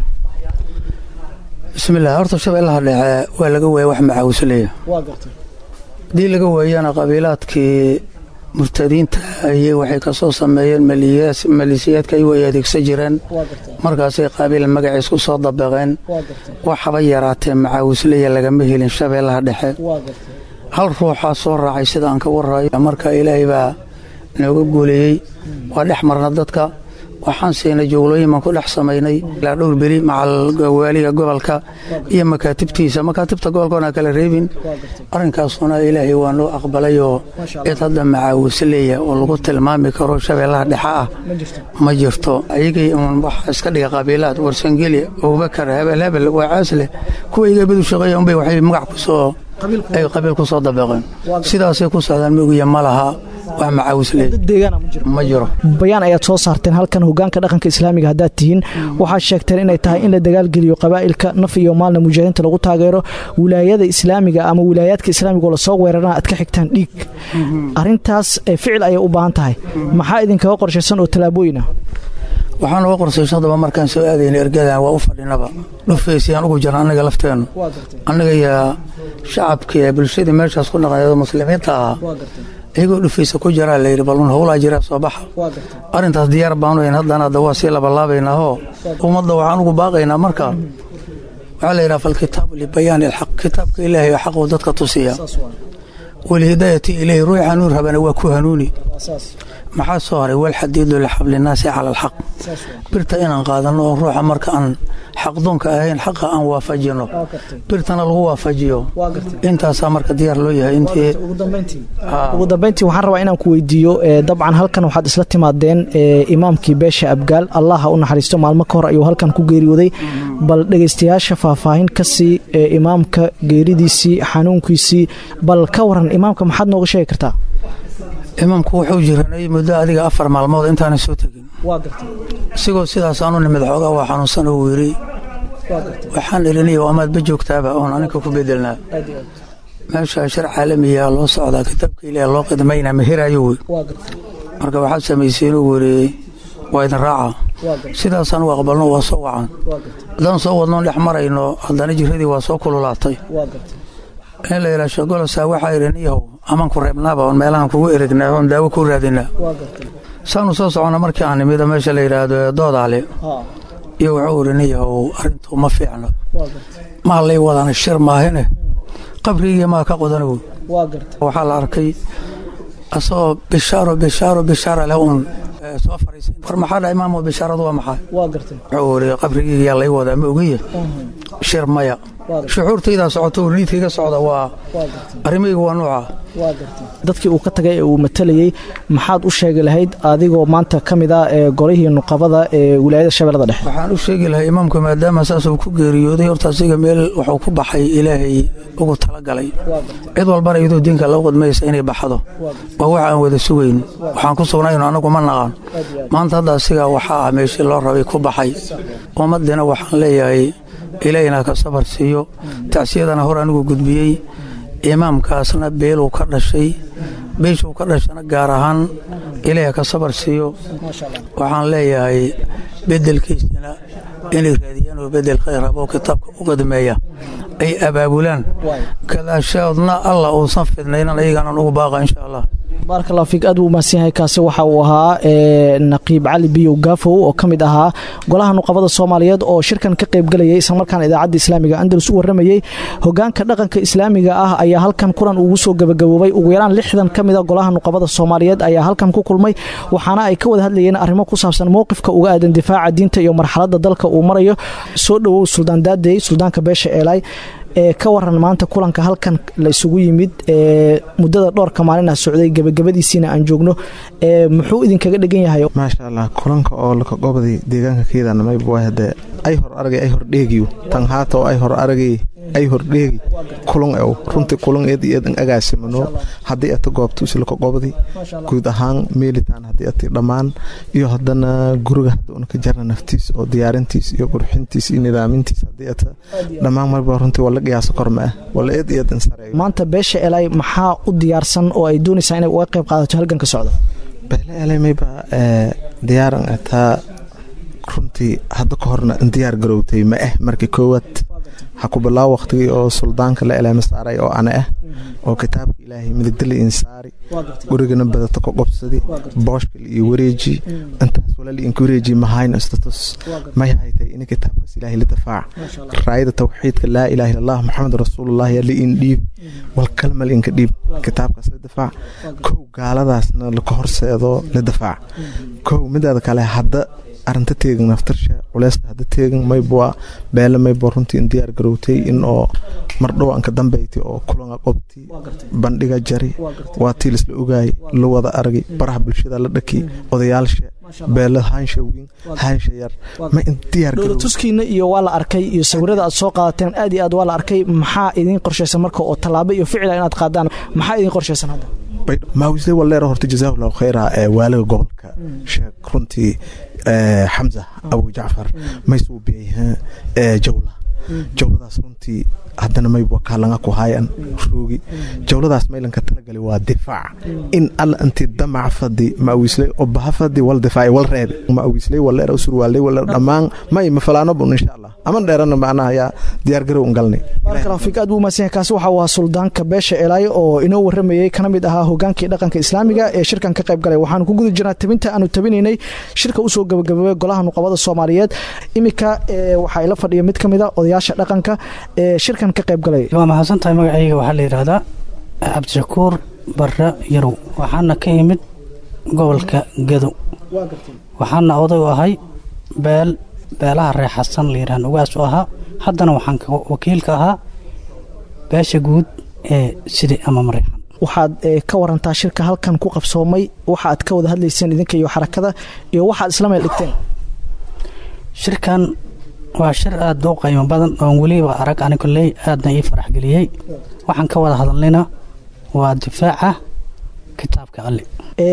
bismillaah horta shabeellaha dhexe waa laga waaya wax macaawusleya haddii laga waayana qabiilaadkii murtadiinta ayay waxay ka soo sameeyeen maliisiyaadka ayagu ay adeegsan jireen markaasay qaabiil magaciis ku soo dabaqeen waxaba yaraatee macaawisleya lagama helin shabeellaha dhexe hal ruuxaa soo raacay sida aan ka waraayo marka ilaahay baa nooga guuleeyey waa dhex marna dadka waxaan siinay joglooyin baan ku dhex samaynay ilaa dhowr beri macal waaliga gobolka iyo makaatibtiisa makaatibta gobolka oona kala reebin arrinkaasuna ilaahay waa noo aqbalayoo cid hadda macaawise leeyahay oo lagu tilmaami karo shabeellaha dhexe ah ma jirto ayagay uun waxa iska dhiga qabiilaad warsangeli abubakar hebel hebel waa caasleh kuwa iga bedu shaqeeya unbay waxay magac ku soo ay qabiil ku soo dabaqeen sidaasay ku socdaan mogiya ma laha wax macaawis leeyahay ma jiro bayaan ayaad soo saarteen halkan hogaanka dhaqanka islaamiga haddaad tihiin waxaad sheegteen inay tahay in la dagaalgeliyo qabaa'ilka naf iyo maalna mujaahidiinta lagu taageero wilaayada islaamiga ama wilaayaadka islaamiga oo lasoo weerarana aad ka xigtaan dhiig arintaas ficil ayay u baahan tahay maxaa idinkaga qorshaysan oo tallaabooyina waxaan uga qorsaysan daba markaan soo aadayna ergadan waa u fadhinaba dhufeysiyaan ugu jirna annaga lafteennu annaga yaa shacabkii bulshadii meeshaas ku dhaqaneedo muslimiinta ahaa iyagoo dhufaysa ku jiraa layidhi balun howlaa jiraa soo baxa arrintaas diyaar baanu hayn haddana hadda waa sii labalaabaynaahoo ummadda waxaan ugu baaqaynaa marka waxaa la yidhaha falkitaabu libayaani alxaq kitaabka ilaahay oo xaquu dadka tusiya walhidaayati ilayhi ruux hanuun rabana waa ku hanuuni maxaa soo haray walxadiidu lixablinaasi cala alxaq birta inaan qaadanno oo ruuxa marka aan xaqdoonka ahayn xaqa aan waafajino birtana lagu waafajiyo intaasaa marka diyaar loo yahay intii ugu dambayntii waxaan rabaa inaan ku weydiiyo dabcan halkan waxaad isla timaadeen imaamkii beesha abgaal allah ha u naxariisto maalmo ka hor ayuu halkan ku geeriyooday bal dhegaystayaasha faahfaahin ka sii imaamka geeridiisii xanuunkiisii bal ka waran imaamka maxaad nooga sheegi kartaa imaamku wuxuu jiranay muddo adiga afar maalmood intaana soo tegin isigoo sidaas aanu nimid xoogaa waa xanuunsan uu yidhi waxaan elinayo amaadba joogtaaba oon aninka ku bedelnaa meesha shar caalamiyaa loo socdaa kitaabka ilaah loo qidmayna mahirayo wey marka waxaad samayseen uu yidhi waa idin raaca sidaasaan u aqbalno waa soo wacan haddaan soo wadnoon dhex marayno haddana jiradii waa soo kululaatay in la yidhaa shagolosaa waxaa idhi niyahow amaan ku reebnaaba oon meelahan kugu eregnaa oon daawo ku raadinaa saanu soo soconna markii aan nimida meesha la yidhaahdo doodaale iyo wuxuu idhi niyahow arrintu ma fiicno ma lay wadana shir maahine qabrigii maa ka qodanow waxaa la arkay asagoo bishaaro bishaaro bishaara leh uun soo fariisay war maxaa dha imaamo bishaaradu waa maxaa wuxuu idhi qabrigii yaa lay wadaa ma ogiye shir maya shucuurtaydaa socoto niidkayga socda waa arrimaygu waa nuuca dadkii uu ka tagay ee uu matalayey maxaad u sheegi lahayd adigoo maanta ka mid ah ee golihii nuqabada ee wilaayada shabeellada dhexe waxaan u sheegi lahay imaamku maadaama saas uu ku geeriyooday horta asiga meel wuxuu ku baxay ilaahay ugu talagalay cid walbana iyadoo diinka loo qadmaysa inay baxdo waa wax aan wada sugayn waxaan ku sugnayno annagu ma naqaan maanta hadda asiga waxaa ah meeshii loo rabay ku baxay ummaddiina waxaan leeyahay ilaahina ka sabar siiyo tacsiyadana hor anigu gudbiyey imaamkaasna beeluu ka dhashay beeshuu ka dhashana gaar ahaan ilaaha ka sabar siiyo waxaan leeyahay beddelkiisina inay raadiyaan oo beddel khayr aboo kitaabka u qadmeeya ay abaabulaan gadaashoodna allah uusan fidnaynan ayaganan ugu baaqa insha allah baarakallahu fiik aad buu mahadsan yahay kaasi waxa uu ahaa naqiib cali biyow gaafow oo ka mid ahaa golaha nuqabada soomaaliyeed oo shirkan ka qaybgalayay islamarkaana idaacadda islaamiga andalus u warramayey hogaanka dhaqanka islaamiga ah ayaa halkan kulan ugu soo gabagaboobay ugu yaraan lixdan ka mida golaha nuqabada soomaaliyeed ayaa halkan ku kulmay waxaana ay ka wada hadlayeen arrimo ku saabsan mowqifka uga aadan difaaca diinta iyo marxaladda dalka uu marayo soo dhowow suldaan daadey suldaanka beesha eelaay ee ka waran maanta kulanka halkan la isugu yimid ee muddada dhowrka maalina socday gebagabadiisiina aan joogno ee muxuu idinkaga dhegan yahay maasha allah kulanka oo laka goobday deegaanka keedana mayba hade ay hor aragay ay hor dheegiyo tan haata oo ay hor aragay ay hor dheegi kulan ew runtii kulan eed iyo eedan agaasimano haddii ata goobtuusi laka goobday guud ahaan meelitaan haddii ati dhammaan iyo haddana guriga hadda una ka jarna naftiis oo diyaarintiis iyo qurxintiis iyo nidaamintiis haddii ata dhammaan marba runtii wala qiyaaso kor ma ah wala eed iyo eedan sareeyo maanta beesha elay maxaa u diyaarsan oo ay doonaysaa inay uga qayb qaadato halganka socda beele elay mayba diyaaran ataa runtii hadda ka horna diyaar garowtay ma ah markii koowaad ha ku bilaaw waqtigii oo suldaanka la eleema saaray oo ana ah oo kitaabka ilaahay midigdala insaari gurigana badata ka qobsadi booshkal iyo wareeji intaas walali inka wareeji mahayn istatus may haytay in kitaabkaas ilaahay la dafaac raayada tawxiidka laa ilaha illallah maxamed rasuulullah yaa li in dhiib wal kalmal inka dhiib kitaabkaas la dafaac kow gaaladaasna laka horseedo la dafaac kow midaada kale hadda arinta teegan naftarsha culeysta hadda teegan maybua beele maybo runtii in diyaar garowtay in oo mardhow anka dambeyti oo kulanga qobti bandhiga jari waa tii lisla ogaayay la wada aragay baraha bulshada la dhaki odayaalsha beele haansha weyn haansha yar ma in diyaar dowlatuskiina iyo waa la arkay iyo sawirada aad soo qaadateen aad iyo aad waa la arkay maxaa idiin qorshaysan marka oo tallaabo iyo ficila inaad qaadaan maxaa idiin qorshaysan hadda maawisle waleera horta jazaahullahu khayra ee waaliga gobolka sheeg runtii xamza abu jacfar maysuu biyay jawla jawladaas runtii haddana mayb kaalanga ku haayan roogi jawladaas maylanka talagali waa difaac in alla intii damac fadi maawisley oo baha fadi wal difaaci wal reebi maawisley waleera surwaaley waleera dhammaan may mafalaano bun insha allah aman dheerana macnaha yaa diyaar garow un galnay barakallahu fiik aad buu umahadsan yahay kaasi waxa waa suldaanka beesha elaayo oo inoo warramayey kana mid ahaa hogaankii dhaqanka islaamiga ee shirkan ka qayb galay waxaanu ku guda jirnaa tabinta aanu tabinaynay shirka usoo gabagaboobay golaha nuqabada soomaaliyeed iminka waxaa ila fadhiya mid ka mid a odayaasha dhaqanka ee shirkan ka qayb galay waa mahadsan tahay magacayga waxaa la yidhaahdaa cabdishakuur barre yarow waxaana ka imid gobolka gadow waxaana oday u ahay beel beelaha reer xasan la yidhahan ugaas u ahaa haddana waxaan wakiilka ahaa beesha guud ee sidi ama mareexan waxaad ka warantaa shirka halkan ku qabsoomay waxa aad ka wada hadlayseen idinka iyo xarakada iyo waxaad isla meel dhigteen shirkan waa shir aad u qiimo badan oon weliba arag ani koley aadna ii farax geliyey waxaan ka wada hadalnayna waa difaaca kitaabka alle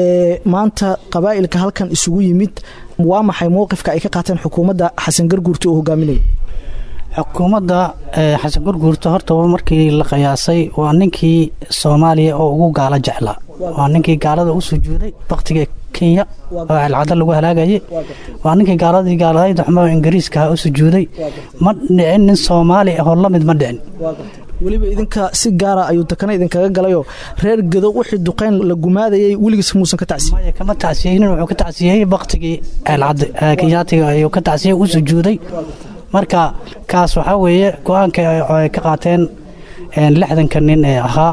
maanta qabaa'ilka halkan isugu yimid waa maxay mowqifka ay ka qaateen xukuumadda xasan garguurta oo hogaaminaya xukuumadda xasan garguurta horta markii la qiyaasay waa ninkii soomaaliya oo ugu gaalo jeclaa waa ninkii gaalada u sujuuday baktiga kenya oo celcado lagu halaagayay waa ninkii gaaladii gaaladayd xumo ingiriiska u sujuuday ma dhicin nin soomaali ahoo la mid ma dhicin weliba idinka si gaara ayuu dakana idinkaga galayoo reer gado wixii duqeyn la gumaadayay weligiis muusan ka tacsiye kama tacsiyeynin wuxuu ka tacsiyey baktigii ceelcadde kenyaatiga ayuu ka tacsiyey u sujuuday marka kaas waxaa weeye go-aanka ay ka qaateen lixdanka nin ee ahaa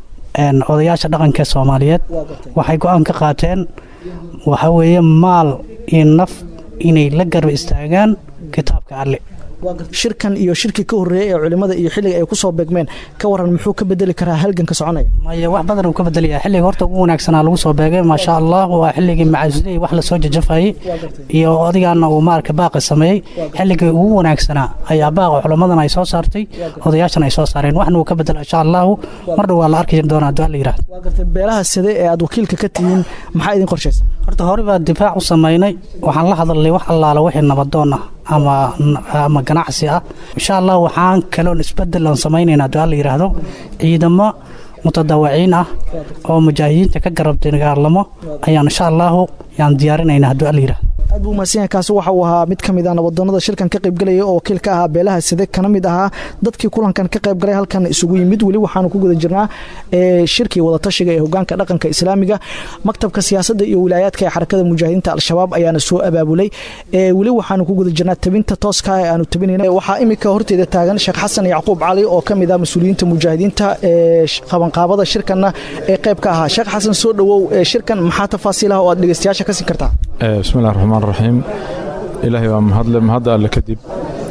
odayaasha dhaqanka soomaaliyeed waxay go-aan ka qaateen waxaa weeye maal iyo naf inay la garba istaagaan kitaabka alle shirkan iyo shirkii ka horreeyey ee culimmada iyo xilliga ay ku soo beegmeen ka waran muxuu ka bedeli karaa halganka soconaya maya wax badan uu ka bedelaya xilliga horta ugu wanaagsanaa lagu soo beegay maasha allah waa xilligii macasuley wax lasoo jajafayey iyo odigaana uu maarka baaqi sameeyey xilligii ugu wanaagsanaa ayaa baaqa culimmadan ay soo saartay odayaashan ay soo saareen waxna uu ka bedela insha allahu mar dhow waa la arki doonaa duaa la yidhahdo beelaha side ee aad wakiilka ka tihiin maxaa idin qorshaysan horta hore baa difaac u samaynay waxaan la hadalnay wax allaala wixii nabadoon ah ama ama ganacsi ah insha allah waxaan kaloon isbedel aan samaynaynaa duaa la yidhaahdo ciidamo mutadawaciin ah oo mujaahidiinta ka garabtay dagaalamo ayaan insha allahu yaan diyaarinaynaa duaa la yidhahdo aad buu mahadsan yahay kaasi waxa uu ahaa mid ka mid ah nabadoonnada shirkan ka qaybgalaya oo wakiil ka ahaa beelaha side kana mid ahaa dadkii kulankan ka qaybgalay halkan isugu yimid weli waxaanu ku guda jirnaa shirkii wadatashiga ee hogaanka dhaqanka islaamiga maktabka siyaasadda iyo wilaayaadka ee xarakada mujaahidiinta al-shabaab ayaana soo abaabulay weli waxaanu ku guda jirnaa tabinta tooska ee aanu tabinayna waxaa iminka horteeda taagan sheekh xasan yacquub cali oo ka mid ah mas-uuliyiinta mujaahidiinta ee qabanqaabada shirkanna ee qayb ka ahaa sheekh xasan soo dhowow shirkan maxaa tafaasiilaha oo aad dhegeystayaasha ka siin kartaa bismillahi raxmaan raxiim ilaahay waa mahadle mahadda alle kadib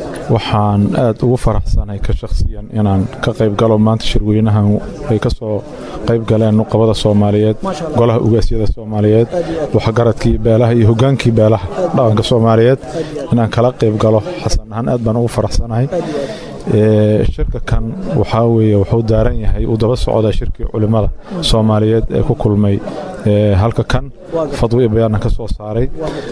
waxaan aad ugu faraxsanahay ka shakhsiyan inaan ka qayb galo maanta shirweynahan ay ka soo qayb galeen nuqabada soomaaliyeed golaha ugaasyada soomaaliyeed waxgaradkii beelaha iyo hogaankii beelaha dhaqanka soomaaliyeed inaan kala qayb galo xasan ahaan aad baan ugu faraxsanahay shirka kan waxaa weeye wuxuu daaran yahay uu daba socdaa shirkii culimmada soomaaliyeed ee ku kulmay halka kan fadwi iyo bayaanna ka soo saaray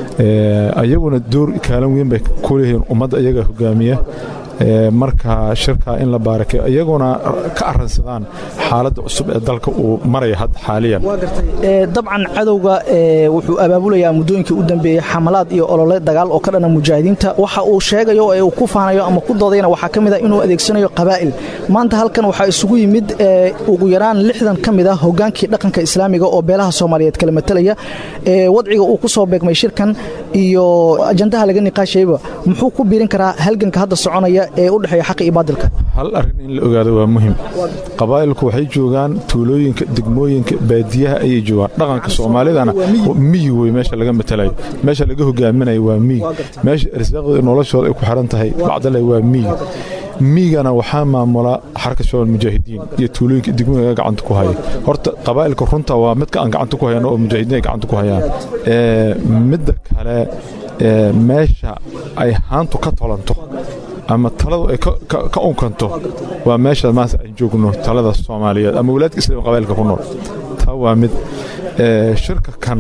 ayaguna door kaalin weyn bay ku leeyihiin ummadda iyaga hogaamiya marka shirkaa in la baarakay iyaguna ka aransadaan xaaladda cusub ee dalka uu maraya hadda xaaliyan dabcan cadowga wuxuu abaabulayaa muddooyinkii u dambeeyey xamalaad iyo olole dagaal oo ka dhana mujaahidiinta waxa uu sheegayo ee uu ku faanayo ama ku doodayna waxaa ka mid ah inuu adeegsanayo qabaa'il maanta halkan waxaa isugu yimid ugu yaraan lixdan ka mid ah hogaankii dhaqanka islaamiga oo beelaha soomaaliyeed kala matalaya wadciga uu ku soo beegmay shirkan iyo ajandaha laga niqaashayba muxuu ku biirin karaa halganka hadda soconaya ee u dhexeeya xaqa iyo baadilka hal arrin in la ogaado waa muhim qabaa'ilku waxay joogaan tuulooyinka degmooyinka baadiyaha ayay joogaan dhaqanka soomaalidana miyi wey meesha laga matalayo meesha laga hogaaminayo waa miyi meesha irsaaqda noloshooda ay ku xiran tahay bacdale waa miyi miyigana waxaa maamula xarka shabaal mujaahidiin iyo tuulooyinka degmooyinka gacanta ku haya horta qabaa'ilka runta waa midka aan gacanta ku hayano oo mujaahidiin ay gacanta ku hayaan midda kale meesha ay haantu ka tolanto ama taladu ay ka unkanto waa meesha maanta aan joogno talada soomaaliyeed ama walaadka islaam qabailka ku nool taa waa mid shirka kan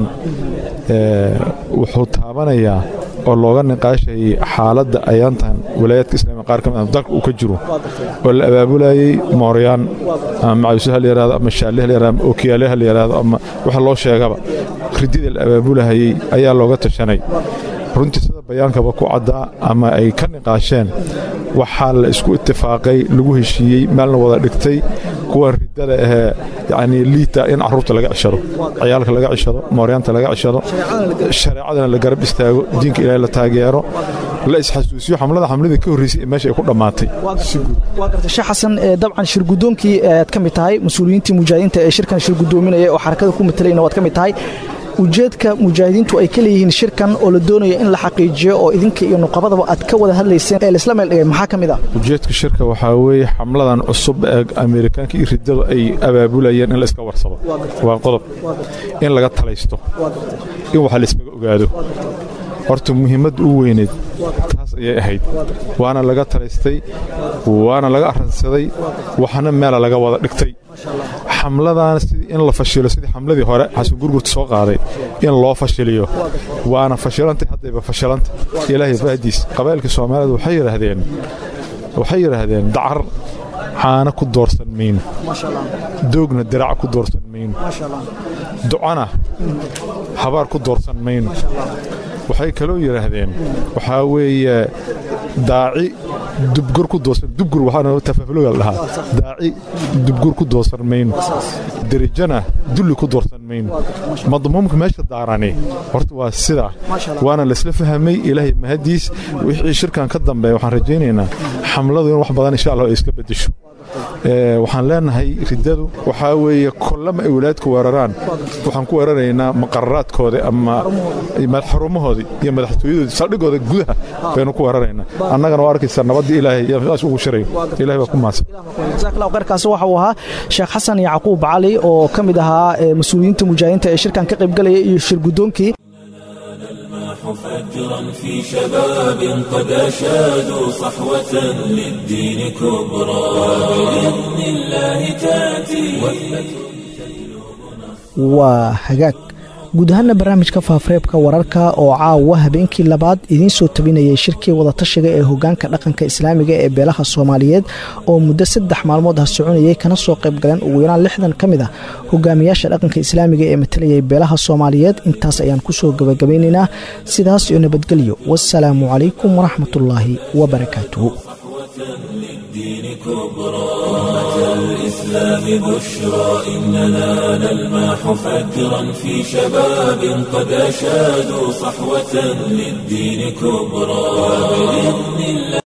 wuxuu taabanayaa oo looga niqaashayay xaaladda ayaantan walaayaadka islaamiga qaar ka mid ah dalka uu ka jiro oo la abaabulayay mooryaan ama macawisaha la yidhahdo ama shaalleha la yidhahdo ama ookiyaaleha la yidhahdo ama waxa loo sheegaba ridida la abaabulahayay ayaa looga tashanay runtii sida bayaankaba ku caddaa ama ay ka niqaasheen waxaa la isku itifaaqay lagu heshiiyey meelna wada dhigtay kuwa ridada ahee yacnii liita in carruurta laga cishado ciyaalka laga cishado mooryaanta laga cishado shareecadana la garab istaago diinka ilaahay la taageero la isxasuusiyo xamlada xamladii ka horreysay ee meesha ay ku dhammaatay waa gartay sheekh xasan dabcan shir guddoonkii aad ka mid tahay mas-uuliyiintii mujaahidiinta ee shirkan shir guddoominaya oo xarakada ku matalayna waad ka mid tahay ujeedka mujaahidiintu ay ka leeyihiin shirkan oo la doonayo in la xaqiijiyo oo idinka iyo nuqabadaba aad ka wada hadlayseen ee laisla meel dhigay maxaa ka mid ah ujeedka shirka waxaa weeye xamladan cusub ee ameerikaanka iyo riddadu ay abaabulayeen in la iska warsado waa qodob in laga talaysto in waxa la iskaga ogaado horta muhiimadda u weyneed taas ayay ahayd waana laga talaystay waana laga arransaday waxna meela laga wada dhigtay xamladan sidii in la fashilo sidii xamladii hore xasan gurgurta soo qaaday in loo fashiliyo waana fashilantay haddayba fashilanta ilaahay bahdiis qabaa'ilka soomaaliyeed waxay yidhaahdeen waxay yidhaahdeen dacar caana ku doorsan mayno doogna dirac ku doorsan mayno ducana habaar ku doorsan mayno waxay kaloo yidhaahdeen waxaa weeye daaci dubgur ku doorsan dubgur waxaana tafaafulooga la dhahaa daaci dubgur ku doorsan mayno derijana dulli ku doorsan mayno madmuumka meesha daarani horta waa sidaa waana laisla fahamay ilaahay mahadiis wixii shirkan ka dambeeya waxaan rajaynaynaa xamladu in wax badan insha allah ay iska beddesho waxaan leenahay riddadu waxaa weeye kollama ay walaadku weeraraan waxaan ku weeraraynaa maqararaadkooda ama xarumahoodii iyo madaxtooyadoodii saldhigooda gudaha baynu ku weeraraynaa annagana waa arkaysaa nabaddii ilaahay yaas ugu shirayo ilahay baa ku mahadsan jazakallahu khayrkaasi waxa uu ahaa sheekh xasan yacquub cali oo ka mid ahaa mas-uuliyiinta mujaahidiinta ee shirkan ka qaybgalaya iyo shir guddoonkii فجرا في شباب قد أشادوا صحوة للدين كبرى وبإذن الله تأتي waa hagaag guud ahaana barnaamijka faafareebka wararka oo caawa habeenkii labaad idiin soo tabinayay shirkii wadatashiga ee hogaanka dhaqanka islaamiga ee beelaha soomaaliyeed oo muddo saddex maalmood ah soconayay kana soo qaybgaleen ugu yaraan lixdan ka mid ah hogaamiyaasha dhaqanka islaamiga ee matalayay beelaha soomaaliyeed intaas ayaan kusoo gabagabaynaynaa sidaas iyo nabadgelyo wasalaamu calaykum waraxmatullaahi wabarakaatuhu للدين كبرى أمة الإسلام بشرى إننا نلمح فجرا في شباب قد أشادوا صحوة للدين كبرى وبإذن الله